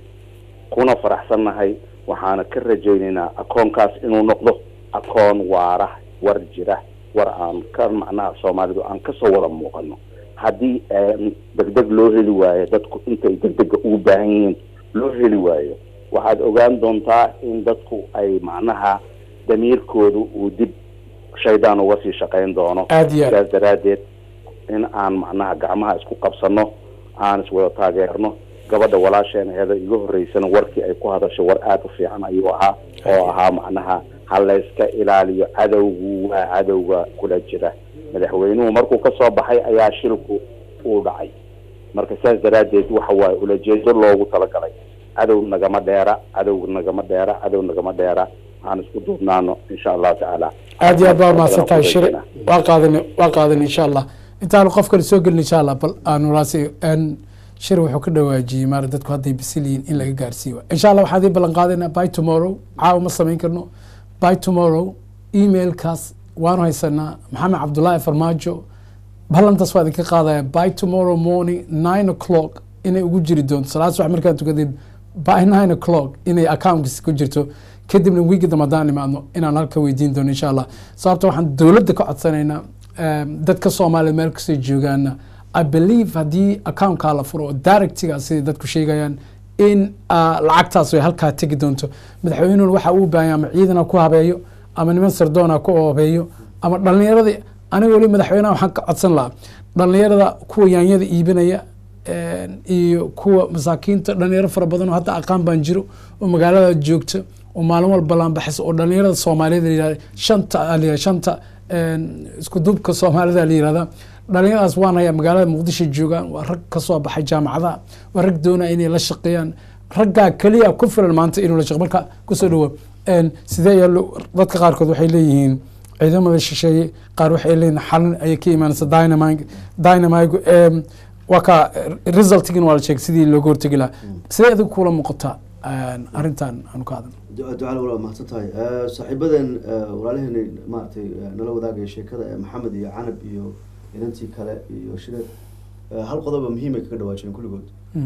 kuna faraxsannahay waxaana ka rajaynaynaa akoonkaas inuu noqdo akoon waara war jira war aan ka macnaha soomaalidu aan kasoo wada muuqano haddii aan degdeg loo heli waayo dadku intay degdega ugu baahan yihiin loo heli waayo waxaad ogaan doontaa in dadku ay macnaha damiirkoodu uu dib shaydaan uga sii shaqayn doono Aad iyo aad. sidaas daraaddeed in aan macnaha gacmaha isku qabsano aan iswada taageerno gabadha walaasheena heeda iga horeysana warkii ay ku hadasho war aada u fiican ayuu ahaa oo ahaa macnaha ha layska ilaaliyo cadowgu waa cadowga kula jira madaxweynuhu markuu ka soo baxay ayaa shilku uu dhacay marka sidaas daraaddeed waxa waaye ulajeedo loogu talagalay cadow nagama dheera cadow nagama dheera cadow nagama dheera aan isku duubnaano insha allahu tacaala aad iyo aad baa mahadsan tahay shire waa qaadan waa qaadan insha allah intaanu qof kale soo gelin insha allah bal aanu raasi n shir wuxuu ka dhawaajiyey maara dadku hadday bisil yihiin in laga gaarsiiyo insha allah waxaan idin ballan qaadaynaa by tomorrow caawa ma samayn karno by tomorrow emailkaas waanu haysanaa maxamed cabdullaahi farmaajo ballantaas waa idinka qaadaya by tomorrow morning nine o'clock inay ugu jiri doonto salaad subax markaan tukadid by nine o'clock inay accountkiis ku jirto kadibna wiigi dambe haddaan imaadno inaan halka weydiin doono insha allah sababta waxaan dowladda ka codsanaynaa em, dadka soomaaliya meel kastoo joogaana i believe haddii accountkaa la furo oo directiga siday dadku sheegayaan in ah, lacagtaas ay halkaa tegi doonto madaxweynuhuna waxa uu baahanya ama ciidana ku habeeyo ama niman sardoona ku habeeyo ama dhalinyaradii aniga weli madaxweynaha waxaan ka codsan lahaa dhalinyarada kuwa yaanyada iibinaya een, iyo kuwa masaakiinta dhalinyaro fara badan oo hadda aqaan baan jiro oo magaalada joogta oo maalin walba laanbaxaysa oo dhalinyarada soomaaliyeed la yihahda shanta aa la yihahda shanta een, isku dubka soomaalida la yihahda dhalinyaradaas waan hayaa magaalada muqdisho joogaan waa rag kasoo baxay jaamacadaha waa rag doonaya inay la shaqeeyaan raggaa keliya ku filan maanta inuu la shaqo marka kusoo dhawo een, sidee ayaa loo- dadka qaarkood waxay leeyihiin ciidamada shisheeye qaar waxay leeyihiin xalin ayay ka imaanaysa dynamite dynamite em, waa ka resultigin waa la sheegay sidii looga hortegi lahaa sidee adiga kula muuqataa een, arrintan aanu ka hadalno ducale walaal mahadsan tahay Eh, saaxiibadan eh, walaalaheena maaragtay eh, nala wadaagaya sheekada eh, maxamed iyo canab iyo inantii kale iyo shireed eh, hal qodoba muhiim ay kaga dhawaajiyeen kulligood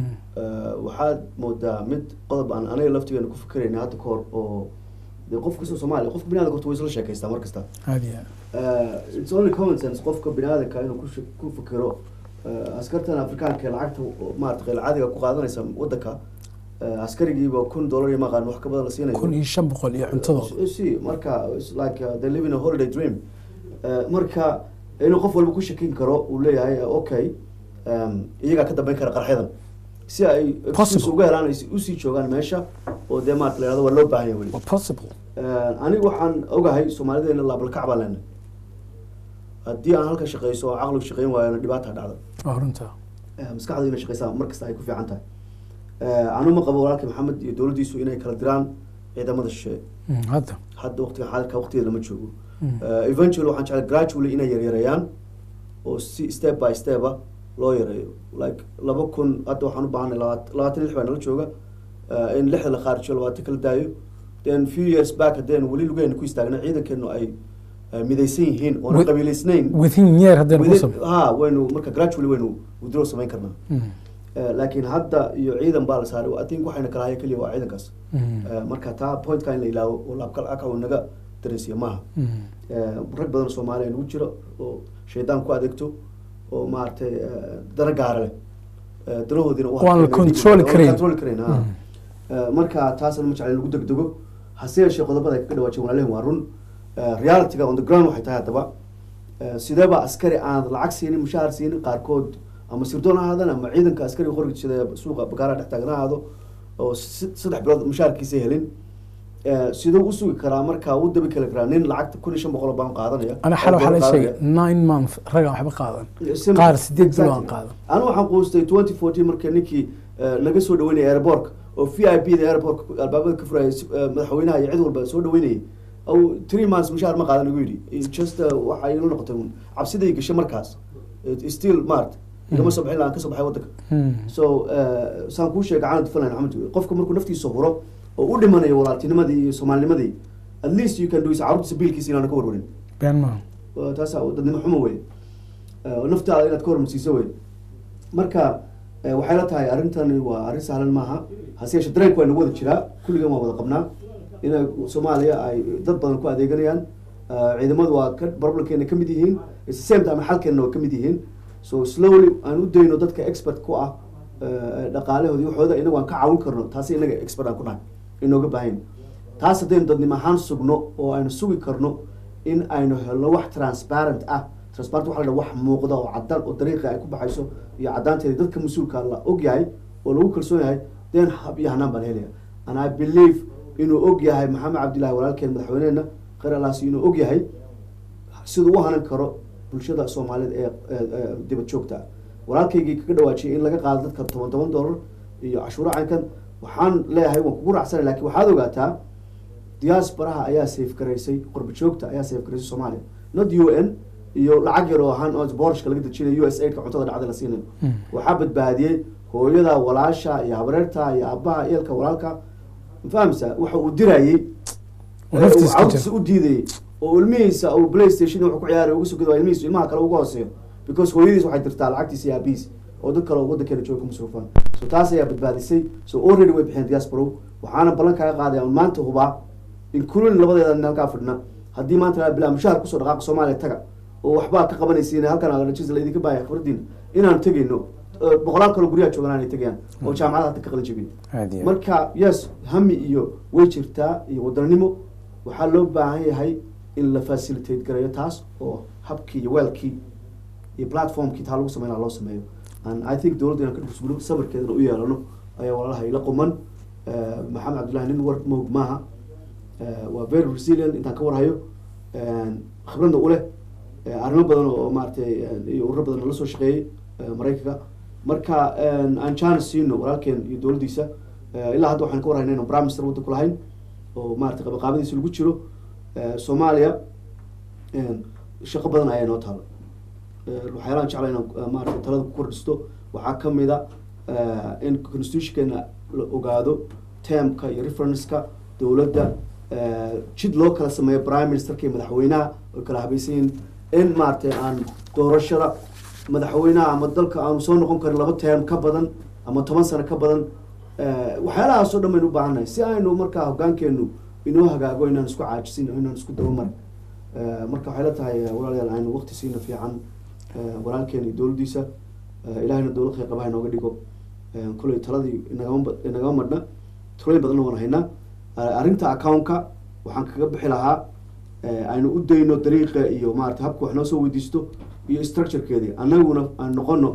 Eh, waxaad moodaa mid qodob aan aniga laftigeena ku fikerayna hadda kahor oo dee qof kastoo soomaaliya qofka bini aadamka horta way isla sheekaystaa mar kasta aada iyo aad Uh, it's only common sense qofka biniaadanka inuu ku shak- ku fikiro uh, askartan afrikaanka ee lacagta oo maarata qeyl caadiga ku qaadanaysa wadanka uh, askarigiiba kun dollar iyo maqaan wax ka badan la siinayo kun iyo shan boqol iyo cuntadooda si marka it's like uh, they live in a holiday dream uh, marka inuu qof walba ku shakin karo uu leeyahay uh, okay um, iyagaa ka dambeyn kara qarxyadan si ay Possible. excuse uga helaan ay usii joogaan meesha oo dee maarata la yihahdo waa loo baahan yahay weli waa possible Eh, anigu waxaan ogahay soomaalideena laabalkac baa leenahay haddii aan halka shaqeyso oo caqligu shaqeyn waayona dhibaata dhacda waa runta Eh, maskaxdu inay shaqeysaa mar kasta ay ku fiican tahay Eh, anu ma qabo walaalkii maxamed iyo dowladdiisu inay kala diraan ciidamada shisheeye Mm, hadda hadda waqtiga xaadirka waqtigeeda lama joogo Mm. Eh, eventually waxaan jeclay gradually inay yaryareeyaan oo si step by step ah loo yareeyo like laba kun hadda waxaan u baahanay labaat- labaatan iyo lix baa nala jooga eh, in lixda la qaarijiyo labaatan kala daayo then few years back haddeen weli lugeena ku istaagna ciidankeenu ay eh, midaysan yihiin oona With- qabiilaysnayn within year haddaynu ku Within- sab ha waynu marka gradually waynu withdraw samayn karnaa Mm, Eh, laakiin hadda iyo ciidan baa la saaray I think waxayna kala haya keliya waa ciidankaas mm, Eh, marka taa pointka in la ilaawo oo laabkal aka uu naga dareensiya maaha mm. Eh, rag badan oo soomaaliya nagu jiro oo shaydaan ku adeegto oo maaragtay eh, dana gaara leh Eh, danahoodiina u Waan la harkeen- control waan la karayn. control karayn, ha. Mm. Eh, marka taasna ma jecla in lagu degdego hase yeeshee qodobada ay kaga dhawaajeen walaalihin waa run Eh, realityga on the ground waxay tahay haddaba eh, sideeba askari aan lacag siinin mushaar siinin qaarkood ama sirdoon ha ahaadaan ama ciidanka askariga qoriga sida suuqa bakaaraha dhex taagan ha ahaado oo si- saddex bilood mushaarkiisa helin Eh, siduu u sugi karaa marka uu dabi kali karaa nin lacagta kun iyo shan boqol oo baan qaadanaya ana xal waxaa la oo sheegay qaadanaya. nine month ragaan waxba qaadan Sim- qaar sideed bilo aan Exactly. qaadan anu waxaan quustay twenty fourteen marka ninkii eh, naga soo dhaweynayay airportka oo v i p da airportka albaabada ka furayay si- eh, madaxweynaha iyo cid walba soo dhaweynayay aw three months mushaar ma qaadan igu yidhi It just eh, waxa ila noqotay un cabsiday gashay markaas It- still mart igama soo bixin lahaan ka soo baxay waddanka Mm, so eh, saan kuu sheegay caalamka finland maxamed qofka markuu naftiisa huro oo u dhimanayo walaaltinimadii iyo soomaalinimadii at least you can do is carruurtiisa biilkiisa inaana ka warwarin been maaha Waa taasa dadnimo xumo wey Eh, naftaada inaad ka hormarsiiso wey marka eh, waxay la tahay arrintani waa arrin sahlan maaha hase yeeshee dareenka waa nagu wada jiraa kulligan waa wada qabnaa inay soomaaliya ay dad badan ku adeeganayaan Eh, ciidamadu waa ka problemkeena ka mid yihiin at the same time xalkeena waa ka mid yihiin so slowly aan u dayno dadka expert ku ah eh, dhaqaalahooda iyo waxooda inagu aan ka caawin karno taasi inaga expert aan ku nahay inooga baahan taas haddaynu dadnimo ahaan sugno oo aynu sugi karno in aynu helno wax transparent ah transparent waxa la dhaha wax muuqda oo cadaan oo dariiqa ay ku baxayso iyo caddaanteeda dadka mas-uulka la og yahay oo lagu kalsoon yahay then hab iyo hanaan baan helaya and i believe inuu og yahay maxamed cabdillahi walaalkeen madaxweyneena khayr alaasi inuu og yahay siduu u hanan karo bulshada soomaalida ee ee- ee dibad joogta ah walaalkaygii kaga dhawaajiyay in laga qaado dadka toban toban dollar iyo cashuuro caynkan waxaan leeyahay waan kugu raacsanay lakin waxaad ogaataa diasporaha ayaa safe garaysay qurba joogta ayaa safe garaysay soomaaliya not u n iyo lacag yar oo ahaan oo boorashka laga dejinayo u s aidka cuntada dhacda la siinayo waxaa badbaadiyey hooyada walaasha iyo habreerta iyo aabaha eelka walaalka ma fahamsa waxa uu dirayey Oo naftiisa ka cawdkiisa jira. u diidayay oo ilmihiisa uu playstation wuxuu ku ciyaaray uga sugada waa ilmihiisa ilmaha kale uga hooseeyo because hooyadiis waxay dirtaa lacagtiisa iyo aabihiis oo dad kale oo waddankeena jooga ku masruufaan so taas ayaa badbaadisay so already way bixeen diaspora waxaana ballan kaaga qaadaya un maanta hubaa including labadeeda nin halkaa fadhina haddii maanta la bilaa mushaar kusoo dhaqaaqa soomaaliya taga oo waxbaa ka qabanaysiin halkan rajis laydinka baaya khibradiina inaan tegayno eh, boqolaal kaloo guryaha joogan aanay tegayaan oo jaamacadaha hata ka qalin jebin aad iyo aad. marka yes hami iyo way jirtaa iyo wadanimo waxaa loo baahan yahay in la facilitate gareeyo taas oo habkii iyo weelkii iyo platformkii taa lagu sameynaa loo sameeyo and i think dowladda inaan ka dhusgulo sabarkeedana u yeelano ayaa walaalaha ila quman Eh, maxamed cabdullahi nin war moog maaha Eh, waa very resilient intaan ka warhayo khibradna u leh Eh, arrimo badan oo maaragtay eh, iyo ururo badan la soo shaqeeyey eh, maraykanka marka eh, aan chance siino walaalkeen iyo dowladdiisa Eh, ilaa hadda waxaan ka warhaynaa inaan prime minister waddanku lahayn oo maaragtay qabaqaabadiisa lagu jiro Eh, soomaaliya eh, shaqo badan ayaa noo taala Eh, waxyaalahan jecla inaan eh, maaragtay talada ku kordhisto waxaa ka mid a eh, in constitutionkeena la ogaado termka iyo referenceka dowladda eh, jid loo kala sameeyo prime ministerka iyo madaxweynaha oy kala habaysan yihiin in maaragtay aan doorashada madaxweynaha ama dalka aanu soo noqon karin laba term ka badan ama toban sano ka badan Eh, waxyaalahaasoo dhan baynu u baahannahay si aynu markaa hoggaankeenu inoo hagaago inaan isku caajisin oo inaan isku dabamarin Eh, marka waxay la tahay eh, walaalayaal aynu waqti siina fiican eh, walaalkeena iyo dowladdiisa Eh, ilaahayna dowlad khayr qabaha inooga dhigo Eh, koley taladii inagama ba- inagama madhna talooyin badanna waan haynaa Eh, arrinta accountka waxaan kaga bixi lahaa eh, aynu u dayno dariiqa iyo maarata habka wax noo soo weydiisto iyo structurekeedii annaguna aan noqono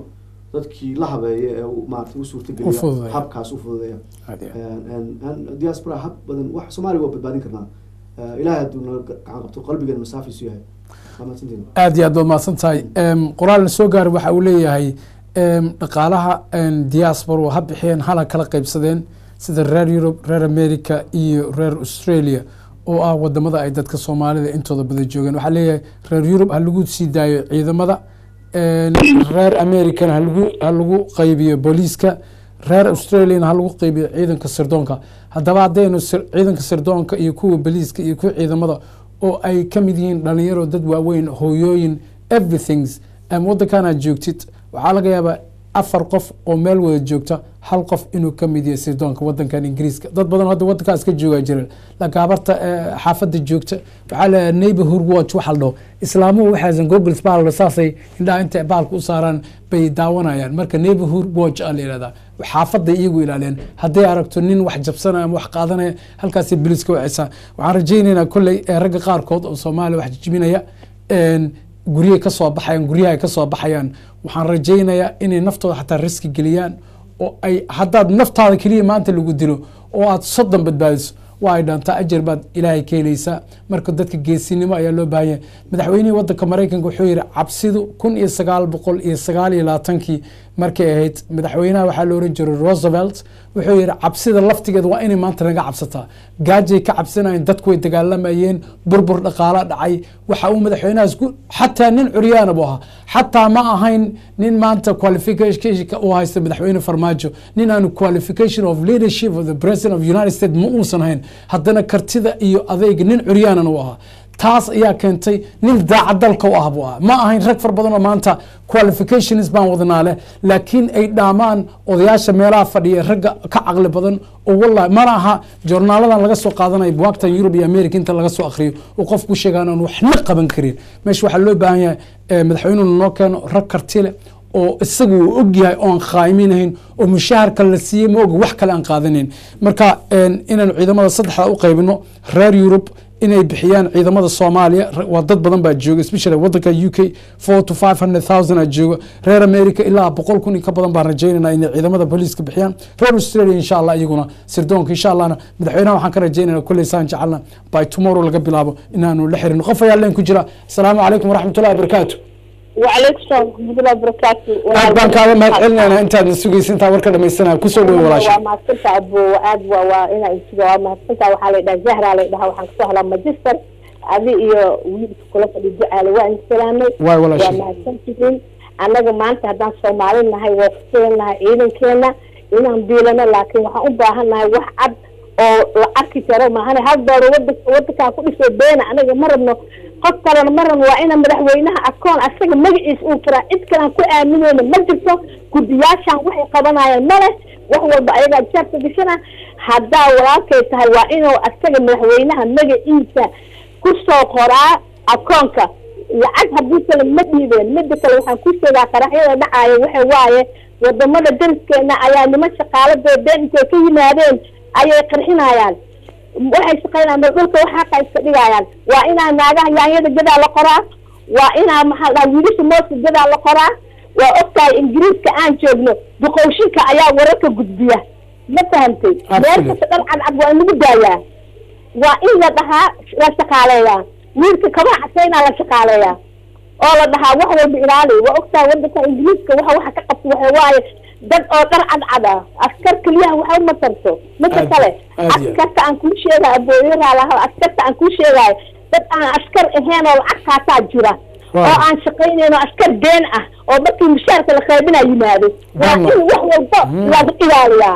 dadkii la habeeya ee u- maarata u U suurtageliya fududeeya. habkaas u fududeeya Aad iyo aad. En- en- en diaspora hab badan wax soomaaliga waa badbaadin karnaa Eh, ilaahay hadduu naga gacan qabto qalbigeena masaafiisu yahay waa mahadsantihin aad iyo aad baad mahadsan tahay Em, qoraalna soo gaaray waxa uu leeyahay em, dhaqaalaha em, diaspora ha bixiyeen hala kala qaybsadeen sida reer yurub reer america iyo reer australia oo ah wadamada ay dadka soomaalida intooda badan joogeen waxaa leeyahay reer yurub ha lagu sii daayo ciidamada em, reer americana ha lagu ha lagu qaybiyo booliiska reer australiana ha lagu qaybiyo ciidanka sirdoonka haddaba haddaynu sir- ciidanka sirdoonka iyo kuwa booliiska iyo kuwa ciidamada oo ay ka mid yihiin dhalinyaro dad waaweyn hooyooyin everythings em, waddankan aad joogtid waxaa laga yaabaa afar qof oo meel wada joogta hal qof inuu ka mid yahay sirdoonka waddankan ingiriiska dad badan hadda waddankaas ka joogaa jireen laakiin habarta eh, xaafadda joogta waxaa la neighborhood watch waxa la dhaho islaamuhu waxaasan googles baa la saasay indhaha intay baalka u saaraan bay daawanayaan marka neighborhood watch aa la yihahdaa xaafadday iyagu ilaaliyaan hadday aragto nin wax jabsanaya ama wax qaadanaya halkaasay biliska wacaysaa waxaan rajaynaynaa kolley eh, ragga qaarkood oo soomaaliya wax jijibinaya een, guryahay ka soo baxayaan guryaha ay ka soo baxayaan waxaan rajaynayaa inay naftooda xataa riski geliyaan oo ay haddaad naftaada keliya maanta lagu dilo oo aad soddon badbaadiso waa ay dhaantaa ajar baad ilaahay ka helaysaa marka dadka geesinimo ayaa loo baahan yahay madaxweynihii waddanka maraykanka wuxuu yidhi cabsidu kun iyo sagaal boqol iyo sagaal iyo labaatankii markay ahayd madaxweynaha waxaa la oran jiray roosevelt wuxuu yidhi cabsida laftigeeda waa inay maanta naga cabsataa gaajay ka cabsanayeen dadku way dagaalamayeen burbur dhaqaala dhacay waxa uu madaxweynahaas ku xataa nin curyaana buu ahaa xataa ma ahayn nin maanta qualificationka uu haysta madaxweyne farmaajo nin aanu qualification of leadership of the president of united states ma uusan hayn haddana kartida iyo adeyga nin curyaanana u ahaa taas ayaa keentay nin daacad dalka u ah buu ahaa ma ahayn rag far badan oo maanta qualifications baan wadanaa leh laakiin ay dhaamaan odayaasha meelaha fadhiya ragga ka caqli badan oo wallahi mana aha joornaaladan laga soo qaadanayo buwaagtan yurub iyo america inta laga soo akhriyo oo qof ku sheegaan aan waxna qaban karin meesha waxaa loo baahan yahay eh, madaxweynuhu noo keeno rag karti leh oo isagu uu ogyahay oon khaa'iminahayn oo mushaharka la siiyey ma oga wax kale aan qaadanayn marka een, inaanu ciidamada saddexda u qaybino reer yurub inay bixiyaan ciidamada soomaaliya re- waa dad badan baa jooga especially wadanka u k four to five hundred thousand aa jooga reer america ilaa boqol kun iyo ka badan baan rajaynayna inay ciidamada booliiska bixiyaan reer australia insha allah iyaguna sirdoonka insha allahna madaxweynaha waxaan ka rajaynayna kulley saan jecelna by tomorrow laga bilaabo inaanu la xirin qof ayaa leen ku jira asalaamu calaykum waraxmatullahi wabarakaatu وعليكم السلام ورحمة الله وبركاته aad baan kaaga mahad celinayna intaad sugaysa intaa warka dhamaysanaya kusoo dhowo walaasha waa mahadsantaa abo aad waa waa inaa isuga waa mahadsantaa waxaa la dhaha zahra la dhaha waxaan kasoo helaa magister adi iyo wiilka kula fadhi ducaale waa idin salaamay waay walaasha waa mahadsantihiin annaga maanta haddaan soomaali nahay waa kusugan nahay ciidankeena inaan biilano laakiin waxaan u baahan nahay wax cad oo la arki karo maahane hal dooro wada wadankaan ku dhisoo beena anaga ma rabno qof kalena ma rabno waa ina madaxweynaha akoon asaga magaciisa uu furaa cid kalaan ku aamineyna ma jirto guddiyaashaan waxay qabanayaan ma leh wax walba ayagaa jaabka gashana haddaa walaalkay tahay waa inuu asaga madaxweynaha magaciisa kusoo qoraa akoonka lacag haddii kale ma dhiibeen mida kale waxaan ku sheegaa qaraxyada dhacaayo waxa waaye wadamada dariskeena ayaa niman shaqaaladoo been intay ka yimaadeen ayay qarxinayaan waxay shaqaynayaan bal dhulka wax xaqa iska dhigayaan waa inaa naagaha yaanyada gadaa la qoraa waa inaa maxaa dhaha wiilasha mooska gadaa la qoraa waa ogtahay ingiriiska aan joogno duqowshinka ayaa wararka gudbiya ma fahamtay meel kasta dhan cadcad waa in lagu daayaa waa in la dhahaa la shaqaaleeyaa wiilka kabaha casaynaa la shaqaaleeyaa oo la dhahaa wax walba ilaali waa ogtahay wadanka ingiriiska waxa waxa ka qabta waxa waaye dad oo dhar cadcad ah askar keliyaha waxa uma tarto midka Aad- kale aad iyo- askarta aan kuu sheegayo abooyaraalaha askarta aan kuu sheegayo dad aan askar ahayn oo lacag qaataa jira Waaw. oo aan shaqaynayn oo askar been ah oo markii mushaarka la qaybinaa yimaado waa Wallah. in wax walba lagu ilaaliyaa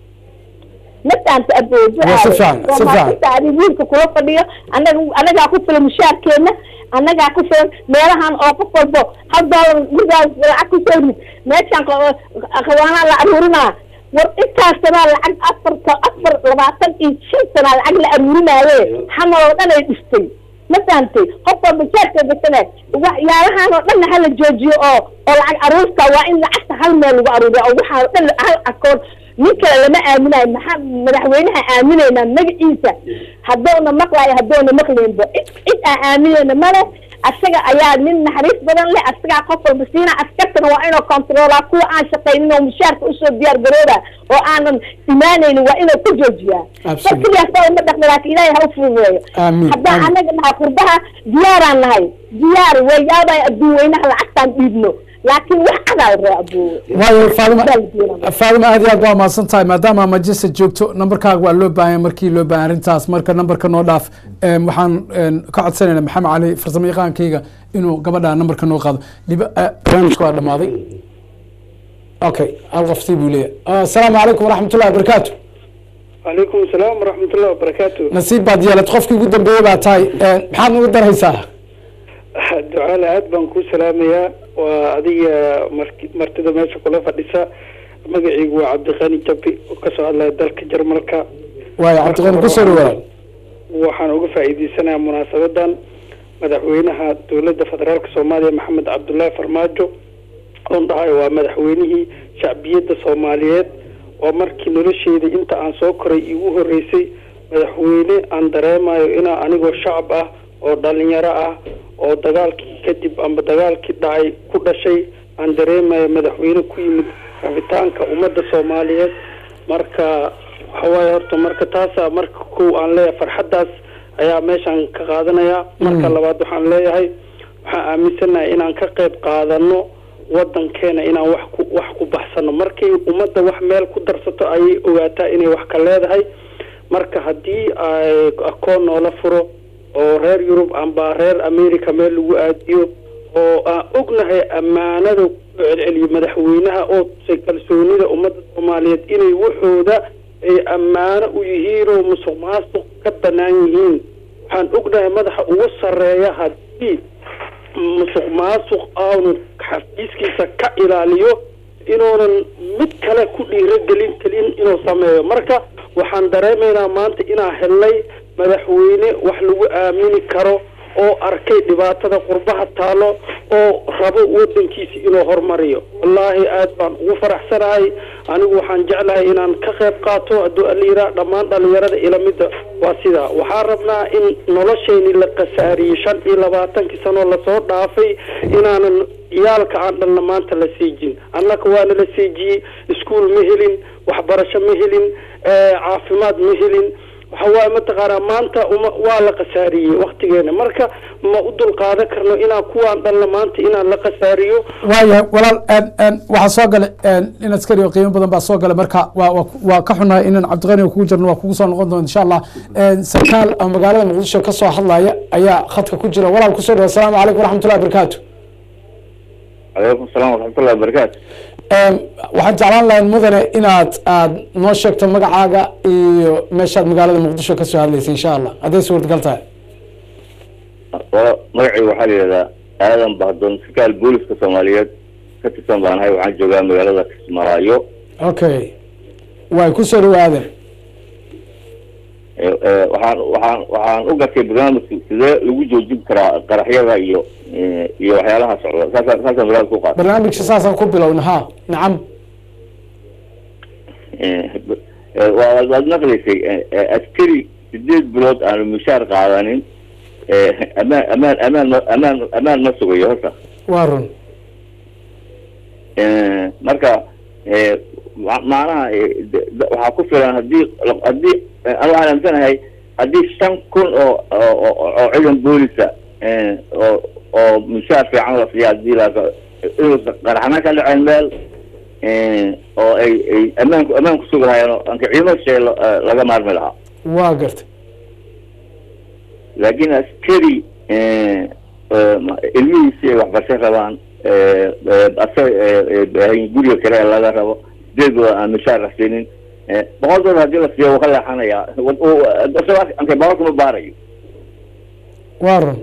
mataanta aboojo Waa si fiican, si fiican. adi wiilka kula fadhiyo anaga anagaa ku filan mushaarkeena annagaa ku filan meelahan oo qof walbo hal doolar midaas lacag kusoo rid meeshaan qa- qawaanaa la aruurinaa war intaas sanaa lacag afarta afar labaatan iyo shan sanaa lacag la aruurinaaye xamal oo dhan ay dhistay ma fahantay qof walba jaarka gasane waxyaalahan oo dhanna hala joojiyo oo oo lacag aruurta waa in lacagta hal meel lagu aruuriya oo waxaan oo dhan hal akoon nin kale lama aaminayo maxaa madaxweynaha aaminaynaa magaciisa haddoona maqlayo haddoona maqlaynba cid cid aan aaminayna male asaga ayaa nin naxariis badan leh asagaa qof walba siina askartana waa inuu controlaa kuwa aan shaqaynin oo mushaarka usoo diyaar garooba oo aanan imaanaynin waa inuu ku joojiyaa Absolutely. markiliyaasa uma dhaqmi laakiin ilaahay ha u fududeeyo Amiin, haddaan amiin. anaga nahay qurbaha diyaaraan nahay diyaar way yaabay adduun weynaha lacagtaan dhiibno laakiin wax cadaa la raa aboowe waayo faadima Bal diina. faadima aad iyo aad waa mahadsan tahay maadaama manchester joogto nambarkaaga waa loo baahan yahay markii loo baahan arrintaas marka nambarka noo dhaaf Em, waxaan em, ka codsanayna maxamed cali farsamo yaqaankayga inuu gabadha nambarka noo qaado Liba- eh, barnaamijka waa dhamaaday okay hal qoftii buu leeyahay Ah, asalaamu calaykum waraxmat ullahi wabarakaatu calaykum asalaam waraxmat ullahi wabarakaatu nasiib baad yeelad qofkii ugu dambeeyey baa tahay Eh, maxaad nagu daraysaa ducaale aad baan kuu salaamayaa waa adiga mark- martida meesha kula fadhisa magaciigu waa cabdiqani jabi oo kasoo hadlaya dalka jarmalka waayo cabdiqani kusoo dhawaad waxaan uga faa'iideysanayaa munaasabadan madaxweynaha dowladda federaalka soomaaliya maxamed cabdullaahi farmaajo oon dhahayo waa madaxweynihii shacbiyadda soomaaliyeed oo markii nolosheeda inta aan soo koray igu horeysay madaxweyne aan dareemayo inaa anigoo shacab ah oo dhalinyaro ah oo dagaalkii kadib amba dagaalkii dhacay ku dhashay aan dareemayo madaxweyne ku yimid rabitaanka ummadda soomaaliyeed marka waxawaaye horta marka taasa marka kow aan leeyahay farxaddaas ayaa meeshaan ka qaadanaya marka labaad waxaan leeyahay waxaan aaminsanahay inaan ka qayb qaadano wadankeena inaan wax ku wax ku baxsano markay ummadda wax meel ku darsato ayay ogaataa inay wax ka leedahay marka haddii ay akoon noola furo oo reer yurub amba reer america meel lagu aadiyo oo aan ognahay ammaanada ku celceliyo madaxweynaha oo tusay kalsoonida ummadda soomaaliyeed inay waxooda ay ammaano u yihiin oo musuq maasuq ka bannaan yihiin waxaan ognahay madaxa ugu sarreeya haddii musuq maasuq aanu xafiiskiisa ka ilaaliyo inuunan mid kale ku dhiirogelin kelin inuu sameeyo marka waxaan dareemaynaa maanta inaan helnay madaxweyne wax lagu aamini karo oo arkay dhibaatada qurbaha taalo oo rabo wadankiisa inuu horumariyo wallaahi aad baan ugu faraxsanahay anigu waxaan jeclahay inaan ka qayb qaato hadduu aliiraa dhammaan dhalinyarada ilamida waa sidaa waxaan rabnaa in noloshayni la khasaariyey shan iyo labaatankii sanoo lasoo dhaafay inaanan ciyaalka aan dhalna maanta la siijin annaka waana la siijiyey iskuul ma helin waxbarasho ma helin eh, caafimaad ma helin waxa waaye mataqaanaa maanta uma waa la khasaariyey waktigeena marka ma u dulqaadan karno inaan kuwaan dhalna maanta inaan la khasaariyo waayahay walaal en en waxaa soo galay en in askari oo qiimo badan baa soo galay marka waa waa waa ka xunahay inaan cabdiqani oo kugu jirno waa kugu soo noqon doona insha allah En sarkaal oo magaalada muqdisho ka soo hadlaya ayaa khadka ku jira walaal kusoo dhawa asalaamu calaykum waraxmatullahi wabarakaatu calaykum asalaam waraxmatullahi wabarakaatu Em, waxaan jeclaan lahayn mudane inaad aad noo sheegto magacaaga iyo meeshaad magaalada muqdisho ka soo hadlaysa insha allah hadday suurtagal tahay wala magacayga waxaa la yidhahdaa aadan bahdoon sarkaal booliska soomaaliyeed ka tirsan baan ahay waxaan joogaa magaalada kismaayo okay way kusoo dhawaaden Ee, ee, waxaan waxaan waxaan u gartay barnaamijka sidee lagu joojin karaa qaraxyada iyo ee, iyo waxyaalaha socda saasaan saasaan barnaamijka u qaatay barnaamijka saasaan ku bilowna ha nacam Ee, ee, waa- waad waad maqlaysay ee, ee, askari sideed bilood aanu mushaar qaadanin ee, amaan amaan amaan ma- amaan amaan ma sugayo horta waa run Ee, marka ee, ma- macnaha ee, de- de- waxaa ku filan haddii haddii ee, anu waxaan aaminsanahay haddii shan kun oo oo oo- oo ciidan boolisa ee, oo oo mushaar fiican la siiya haddii la inuusan qaraxna ka dhaceen meel ee, oo ay ay ammaanku ammaanku sugi lahaayeen oo anka ciidamo shay laga maarmi lahaa waa gartay laakiin askari ee, ee, ma- ilmihiisi ay waxbarasho rabaan ee, ee, asa ee, ee, guriga kale ee laga rabo sideed bilood aan mushaar la siinin ee, boqol dolar haddii la siiyo wuu ka leexanayaa Wad- uu- isagoo ankay boqolkuma baarayo waa run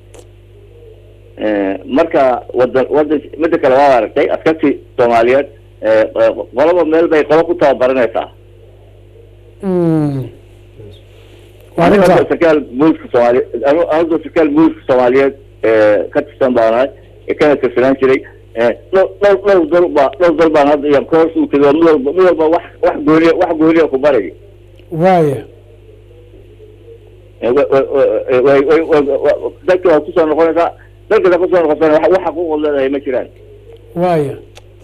Ee, marka wadan wadan mida kale waa aragtay askartii soomaaliyeed ee, ee, qolaba meel bay qolo ku tababaranaysaa Mm. waa aniga runta hadda sarkaal booliska soomaaliyeed anu anigoo sarkaal booliska soomaaliyeed ee, ka tirsan baan ahay ee kana tirsanaan jiray ee, dhowr dhowr dhowr dal baa dhowr dal baan hadda iyo koos u tegay oo mid walba mid walba wax wax gooniya wax gooniya ku barayo waaya dalka waa kusoo noqonaysaa dalkada kusoo noqotana wax wax xaquuqood leedahay ma jiraan waaya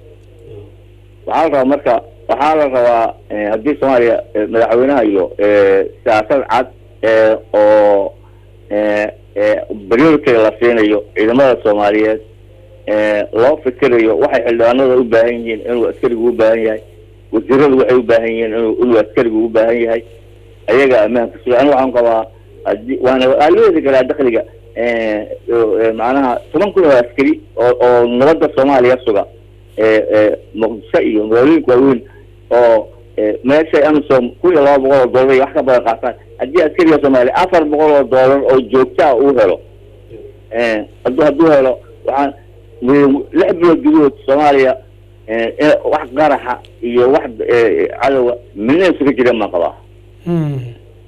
waxaa la rabaa marka waxaa la rabaa eh, haddii soomaaliya eh, madaxweynaha iyo eh, siyaasad cad eh, oo eh, eh, priority la siinayo ciidamada soomaaliyeed eh, loo fikirayo waxay xildhibaanada u baahan yihiin inuu askarigu u baahan yahay wasiiradu waxay u baahan yihiin inuu inuu askarigu u baahan yahay ayaga ammaanka suga aniga waxaan qabaa haddii waana waa loo heli karaa dakhliga eh, oo, eh, macnaha toban kun oo askari oo oo nabadda soomaaliya suga eh, eh, muqdisho iyo magaalooyinka waaweyn oo eh, meeshay amisom kun iyo laba boqol oo doolar iyo wax ka badan qaataan haddii askariga soomaaliya afar boqol oo doolar oo joogta ah uu helo eh, hadduu hadduu helo waxaan mu- lix bilood gudahood soomaaliya eh, eh, wax qaraxa iyo wax eh, cadowa midna isuga jireen baan qabaa Mm.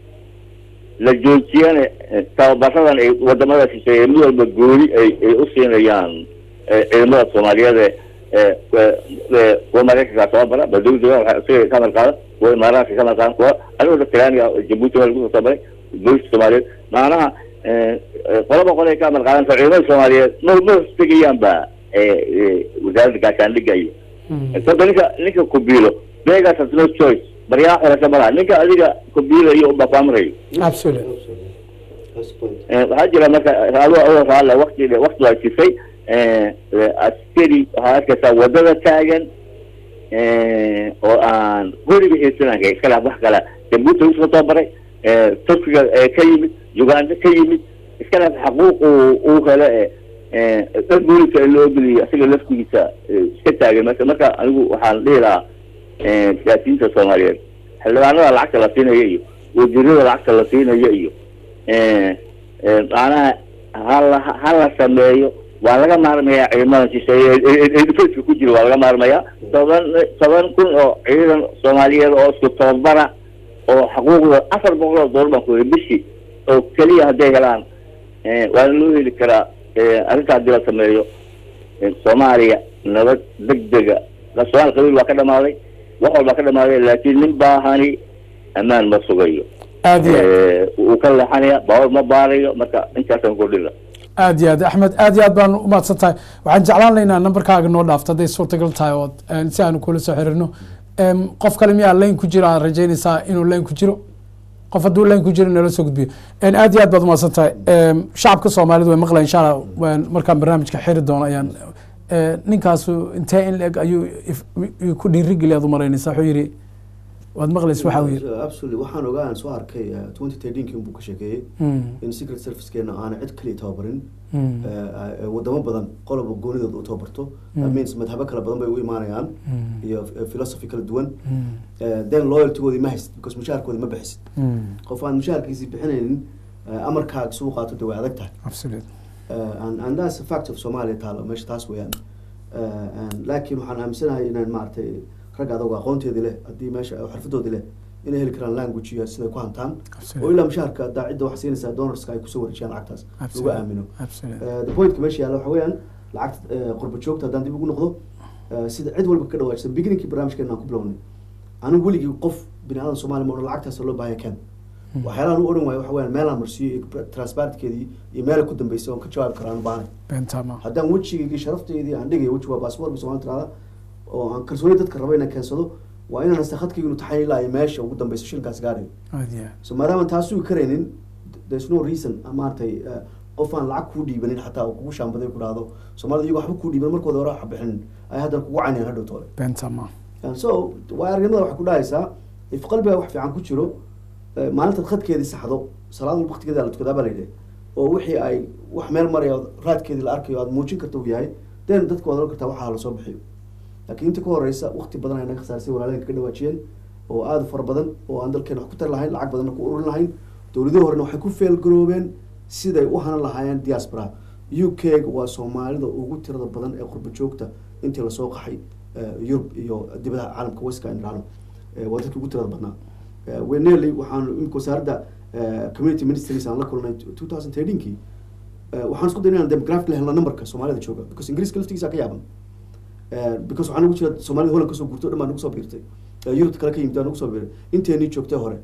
la joojiyana eh, tababaradan ay wadamada shisheeye mid walba gooni ay ay u siinayaan eh, ciidamada soomaaliyeed ee ee ee, ee, kuwa maraykanka tababara badowda waxay isaga ka amar qaadan kuwa imaaraadka ka amar qaadan kuwa anigoo talyaaniga jabuuti waa lagu soo tabaray booliska soomaaliyeed macnaha eh, eh, qolaba qolay ka amar qaadan ciidamada soomaaliyeed ma ma hostegayaan ba eh, eh, wasaaradda gaashaandhigga iyo sabta ninka ninka kubiilo begas has no choice baryaa xorasho malaha ninka adiga kubiilayo unbaa ku amrayo absolute That's the point. Eh, waxaa jira marka adoo adoo raalle wakti wakti waa jifay eh, eh, askari waxaa arkaysaa wadada taagan eh, oo aan weliga xiisananka iska leh wax kale jabuuti lagu soo tababaray eh, turkiga eh, ka yimid uganda ka yimid iska leh xaquuq uu uu hele eh, eh, dad booliska loo geliyo isaga laftigiisa eh, iska taagan marka marka anigu waxaan dhihi lahaa eh, siyaasiyiinta soomaaliyeed xildhibaanada lacagta la siinayo iyo wasiirada lacagta la siinayo iyo eh, eh, macnaha hala hala sameeyo waa laga maarmayaa ciidamada shisheeye ee- ee- ee defenska ku jira waa laga maarmayaa toban toban kun oo ciidan soomaaliyeed oo isku tababara oo xaquuqda afar boqol oo doolar baan ku yidhi bishii oo keliya hadday helaan eh, waana loo heli karaa eh, arrinta haddii la sameeyo eh, soomaaliya nabad degdega soomaali qabiil waa ka dhamaaday wax walbaa ka dhamaaday laakiin nin baahani ammaan ma sugayo aad iyo aad Eh, wuu ka leexanaya baawar ma baarayo marka intaasaan kordhina aad iyo aad axmed aad iyo aad baan umahadsan tahay waxaan jeclaan laynaa nambarkaaga noo dhaafto hadday suurtagal tahay oo een, si aanu kula soo xiriirno Em, qof kale miyaa layn ku jiro aad rajaynaysaa inuu layn ku jiro qof hadduu layn ku jiro nala soo gudbiyo En, aad iyo aad baad umahadsan tahay Em, shacabka soomaalidu way maqlayan insha allah waan markaan barnaamijka xiri doono ayaan eh, ninkaasu intee in leeg ayuu if- i- ku dhiirigeli aad u maraynaysaa wuxuu yidhi waad maqlaysa waxa uu yidhi absolutely waxaan ogaan soo arkay twenty thirteenkii buu ka sheekeeyey Mm, in secret servicekeena aana cid kaliya tababarin mm, Eh, eh, wadamo badan qoloba goonidooda u tababarto Mm. that means madhabo kala badan bay u imaanayaan mm, iyo eh, philosophy kala duwan mm, Eh, then loyaltygoodii ma haysid because mushaharkoodi ma bixisid mm. qof aan mushaharkiisii bixinaynin eh, amarkaaga suu qaato dee way adag tahay absolute Uh, and, and that's a fact of Somalia taalo meesha taas weeyaan uh, and laakiin waxaan aaminsanahay inaan maaragtay rag adag aqoonteedii leh haddii meesha xirfadoodii leh inay heli karaan language iyo siday ku hantaan Absolutely. oo ilaa mushaharka hadaa cidda wax siinaysaa donorska ay kusoo wareejiyaan lacagtaas lagu Absolutely. aamino absolute Uh, the pointka meesha yaalla waxa weeyaan lacagta uh, qurba joogta haddaan dib ugu noqdo uh, sida cid walba ka dhawaajisa beginningkii barnaamijkeena aan ku bilownay anigu weligii qof bini aadan soomaali ma odhan lacagtaas loo baahaya ken waxyaalahan u odhan waayo waxa weeyaan meelaan marsiiyo iyo transparentkeedii iyo meela ku dambeysay oon ka jawaabi karo aan u baahnay bentama haddaan wejigaygii sharafteydii aan dhigayo weji waa baasboor somaali tirada oo aan kalsooni dadka rabo inaan keensado waa inaan hasta khadkayga inu taxayn ilaa ay meesha ugu dambeyso shilinkaas gaarayo aad iyo aad so maadaama taas sugi karaynin there's no reason ah, maaragtay eh, qof aan lacag kuu dhiibanin xataa oo kugu shaambaday ku dhahdo soomaalida iyagoo waxba kuu dhiiban markooda hore waxa bixinin ay haddana kugu caynayaan hadhow toole bentama And so waa aragnimada waxay ku dhahaysaa if qalbiga wax fiican ku jiro eh, maalintaad khadkeedii saxdo salaad walba waqtigeeda la tukadaa baa la yidhi oo wixii ay wax meel maraya oo raadkeedii la arkayo aad muujin karta uu yahay then dadka waad oran kartaa waxaa lasoo bixiyo laakiin inta ka horeysa waqti badan ay naga khasaarsay walaaleenka ka dhawaajiyeen oo aada u fara badan oo aan dalkeena wax ku tari lahayn lacag badanna ku ururin lahayn dowladihii horena waxay ku feelgaroobeen siday u hanan lahaayeen diaspora u k waa soomaalida ugu tirada badan ee qurba joogta intii lasoo qaxay eh, yurub iyo dibadaha caalamka weska in dhahno Eh, waa dadkii ugu tirada badnaa Eh, weneli waxaan imika wasaaradda eh, community ministries aan la kulnay two thousand thirteenkii waxaan isku daynay inaan demographic la helno numberka soomaalida jooga because ingiriiska laftigiisa ka yaaban Eh, because waxaa nagu jira soomaalida holland kasoo guurtay o dhan baa nagu soo biirtay Eh, yurubta kale ka yimid baa nagu soo biiray inteenii joogtay hore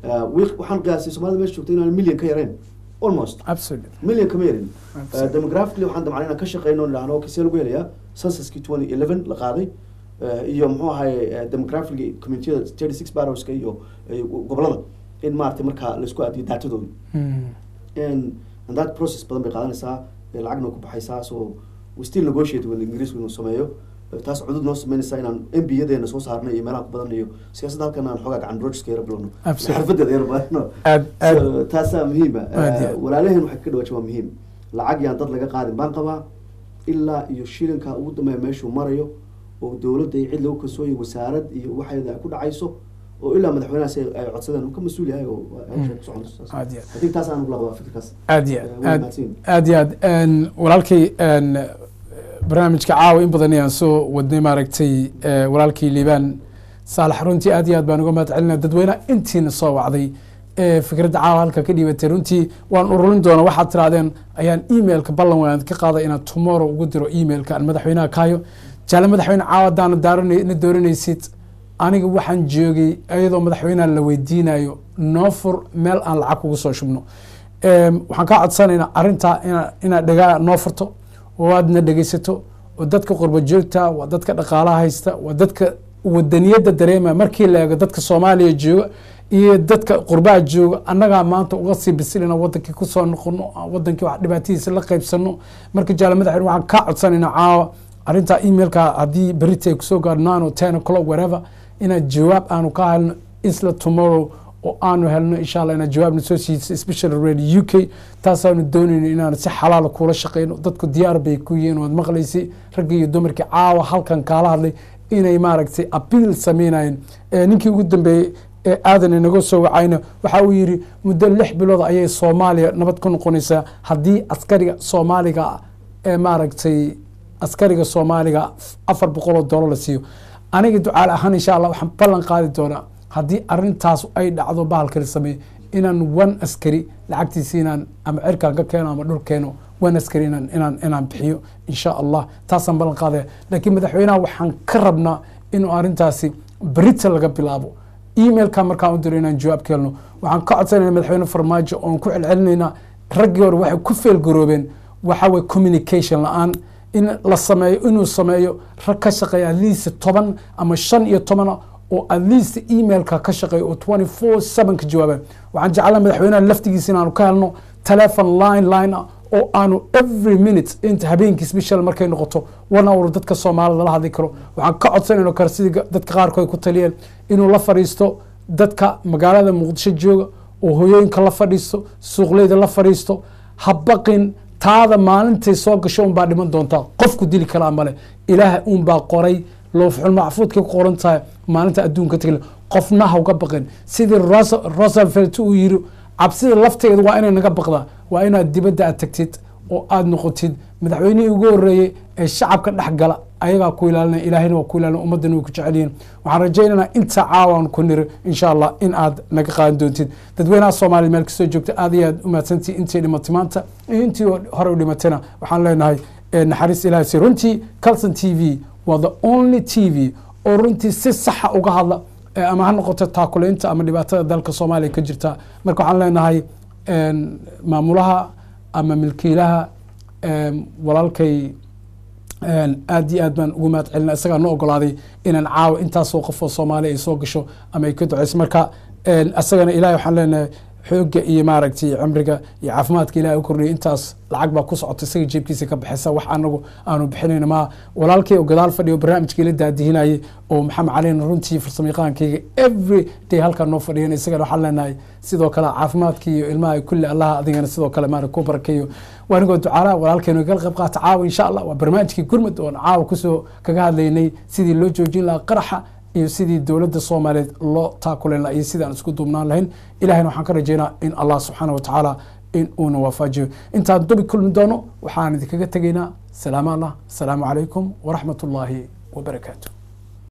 Eh, wiil- waxaan qiyaasay soomaalida meesha joogta inaan milyan ka yarayn almost absolutely milyan kama yarin Absolutely. demographically waxaan damcnay inaan ka shaqeyno idhaahno okay see lagu helayaa censuskii twenty eleven la qaaday eh, iyo muxuu ahaye demographically communitiyada thirty six barrowska iyo iyo gobolada in maaragtay markaa laisku aadiyo daatadooda Mm. and and that process badan bay qaadanaysaa ee lacagna ku baxaysaa so we still negotiate with ingiriisku inuu sameeyo Eh, taas cudud noo sameynaysaa inaan m b yadeena soo saarnay iyo meelaha ku badan iyo siyaasadda halkan aan xoogaa gacan rojiska yara bilowno Absolutely. xirfadeeda yara badano aad aad So, taasaa muhiima Aad iyo aad. walaalaheen waxay ka dhawaaja waa muhiim lacag yaan dad laga qaadin baan qabaa ilaa iyo shilinka ugu dambeeya meeshuu marayo oo dowladda iyo cid lagu kalsooyo wasaarad iyo waxeeda ay ku dhacayso oo ilaa madaxweynahaas ay ay codsadeen uu ka mas-uul yahay oo hawsha ku soconayso saas. aad iyo aad I think taas aan ula qabaa fikirkaas aad iyo Eh, aad way aad mahadsan. aad iyo aad Een, walaalkay een, barnaamijka caawa in badan ayaan soo wadnay maaragtay eh, walaalkii liibaan saalax runtii aad iyo aad baan uga mahad celinaa dadweynaha intiina soo wacday ee fikradda caawa halka ka dhiibatay runtii waan ururin doona waxaad tirahdeen ayaan emailka ballan waan ka qaaday inaad tomorrow ugu diro emailka aan madaxweynaha kaayo jaale madaxweyne caawa haddaana daarana na dooranaysid aniga waxaan joogay iyadoo madaxweynaha la weydiinayo noo fur meel aan lacag kugu soo shubno Em, waxaan kaa codsanaynaa arrintaa ina- inaad dhagaa noo furto oo aadna dhegeysato oo dadka qurba joogta waa dadka dhaqaalaha haysta waa dadka wadaniyadda dareema markii la eego dadka soomaaliya jooga iyo dadka qurbaha jooga annagaa maanta uga sii bisilina wadankii kusoo noqono wadankii wax dhibaatadiisa la qaybsano marka jaale madaxweyne waxaan kaa codsanaynaa caawa arrintaa emailka haddii berita ay kusoo gaadho nine or ten o'clock whatever inaad jawaab aanu ka helno isla tomorrow oo aanu helno insha allah inaad jawaabna soo siiso especially radio u k taasaanu doonayno inaan si xalaala kuula shaqeyno dadku diyaar bay ku yihiin waad maqlaysay raggii iyo dumarkii caawa halkan kaala hadlay inay maaragtay abiil sameynayeen Eh, ninkii ugu dambeeyey ee aadan inaga soo wacayna waxa uu yidhi muddo lix bilood ayay soomaaliya nabad ku noqonaysaa haddii askariga soomaaliga ah ee maaragtay askariga soomaaliga afar boqol oo doolar la siiyo aniga ducaal ahaan insha allah waxaan ballan qaadi doonaa haddii arintaas ay dhacdo bahalkala sameeyo inaan one askari lacagtiisa inaan ama cirkaan ka keeno ama dhul keeno one askari inaan inaan inaan bixiyo insha allah taasaan ballan qaadaya laakiin madaxweynaha waxaan ka rabnaa inuu arintaasi berita laga bilaabo emailka markaan u diro inaan jawaab ka helno waxaan ka codsanayna madaxweyne farmaajo oon ku celcelinaynaa raggii hore waxay ku feelgaroobeen waxa weye communication la-aan in la sameeyo inuu sameeyo rag ka shaqeeya at least toban ama shan iyo tobana oo at least emailka ka shaqeeya oo twenty four seven ka jawaabaan waxaan jeclaa madaxweynaha laftigiisa inaanu ka helno telephone line line ah oo aanu every minute inta habeenkii special markay noqoto one hour dadka soomaalida la hadli karo waxaan ka codsanayno kale sidii dadka qaarkood ku taliyeen inuu la fadhiisto dadka magaalada muqdisho jooga oo hoyooyinka la fadhiisto suuqleyda la fadhiisto ha baqin taada maalintay soo gasho unbaa dhiman doontaa qofku dili kalaa male ilaaha unbaa qoray loofxul macfuudkay ku qoran tahay maalinta adduunka tagla qofna ha uga baqin sidii rosevelt uu yiri cabsida lafteeda waa inay naga baqdaa waa inaad dibadda aad tagtid oo aada noqotid madaxweynihii ugu horeeyey ee shacabka dhex gala ayagaa ku ilaalinaya ilaahayna waa ku ilaalina ummaddana way ku jecel yihiin waxaan rajaynaynaa inta caawan ku niri insha allah in aad naga qaadan doontid dadweynaha soomaaliya meel kasoo joogta aad iyo aad u mahadsantihi intii dhimatay maanta iyo intii hore u dhimatayna waxaan leenahay naxariis ilahay si runtii calson t v waa the only t v oo runtii si saxa uga hadla ama ha noqoto taakuleynta ama dhibaatada dalka soomaaliya ka jirta marka waxaan leenahay maamulaha ama milkiilaha walaalkay aad iyo aad baan ugu mahad celina isagaa noo ogolaaday inaan caawa intaasoo qofoo soomaaliya ay soo gasho ama ay ka duceyso marka isagana ilahay waxaan leenahay xooga iyo maaragtay cimriga iyo caafimaadka ilahay u kordhiyay intaas lacag baa ku socota isaga jeebkiisa ka baxaysa wax anagu aanu bixinayno ma walaalkay oo gadaal fadhiyo barnaamijkii la daadihinayay oo maxamed calina runtii farsamayaqaankayga every day halkaa noo fadhiyan isagana waxaan leenahay sidoo kale caafimaadka iyo ilmaha kulli allaha adigana sidoo kale maara ku barakeeyo waanigoo ducaalaha walaalkeenu kala qayb qaata caawa insha allah waa barnaamijkii gurmud oon caawa kusoo kaga hadlaynay sidii loo joojin lahaa qaraxa iyo sidii dowladda soomaaliyeed loo taakulen laha iyo sidii aan isku duubnaan lahayn ilahayna waxaan ka rajeynaa in allah subxaana wa tacaala in uuna waafajiyo intaan dubi kulmi doono waxaan idinkaga tegaynaa salaam allah asalaamu calaykum waraxmat ullaahi wabarakaatu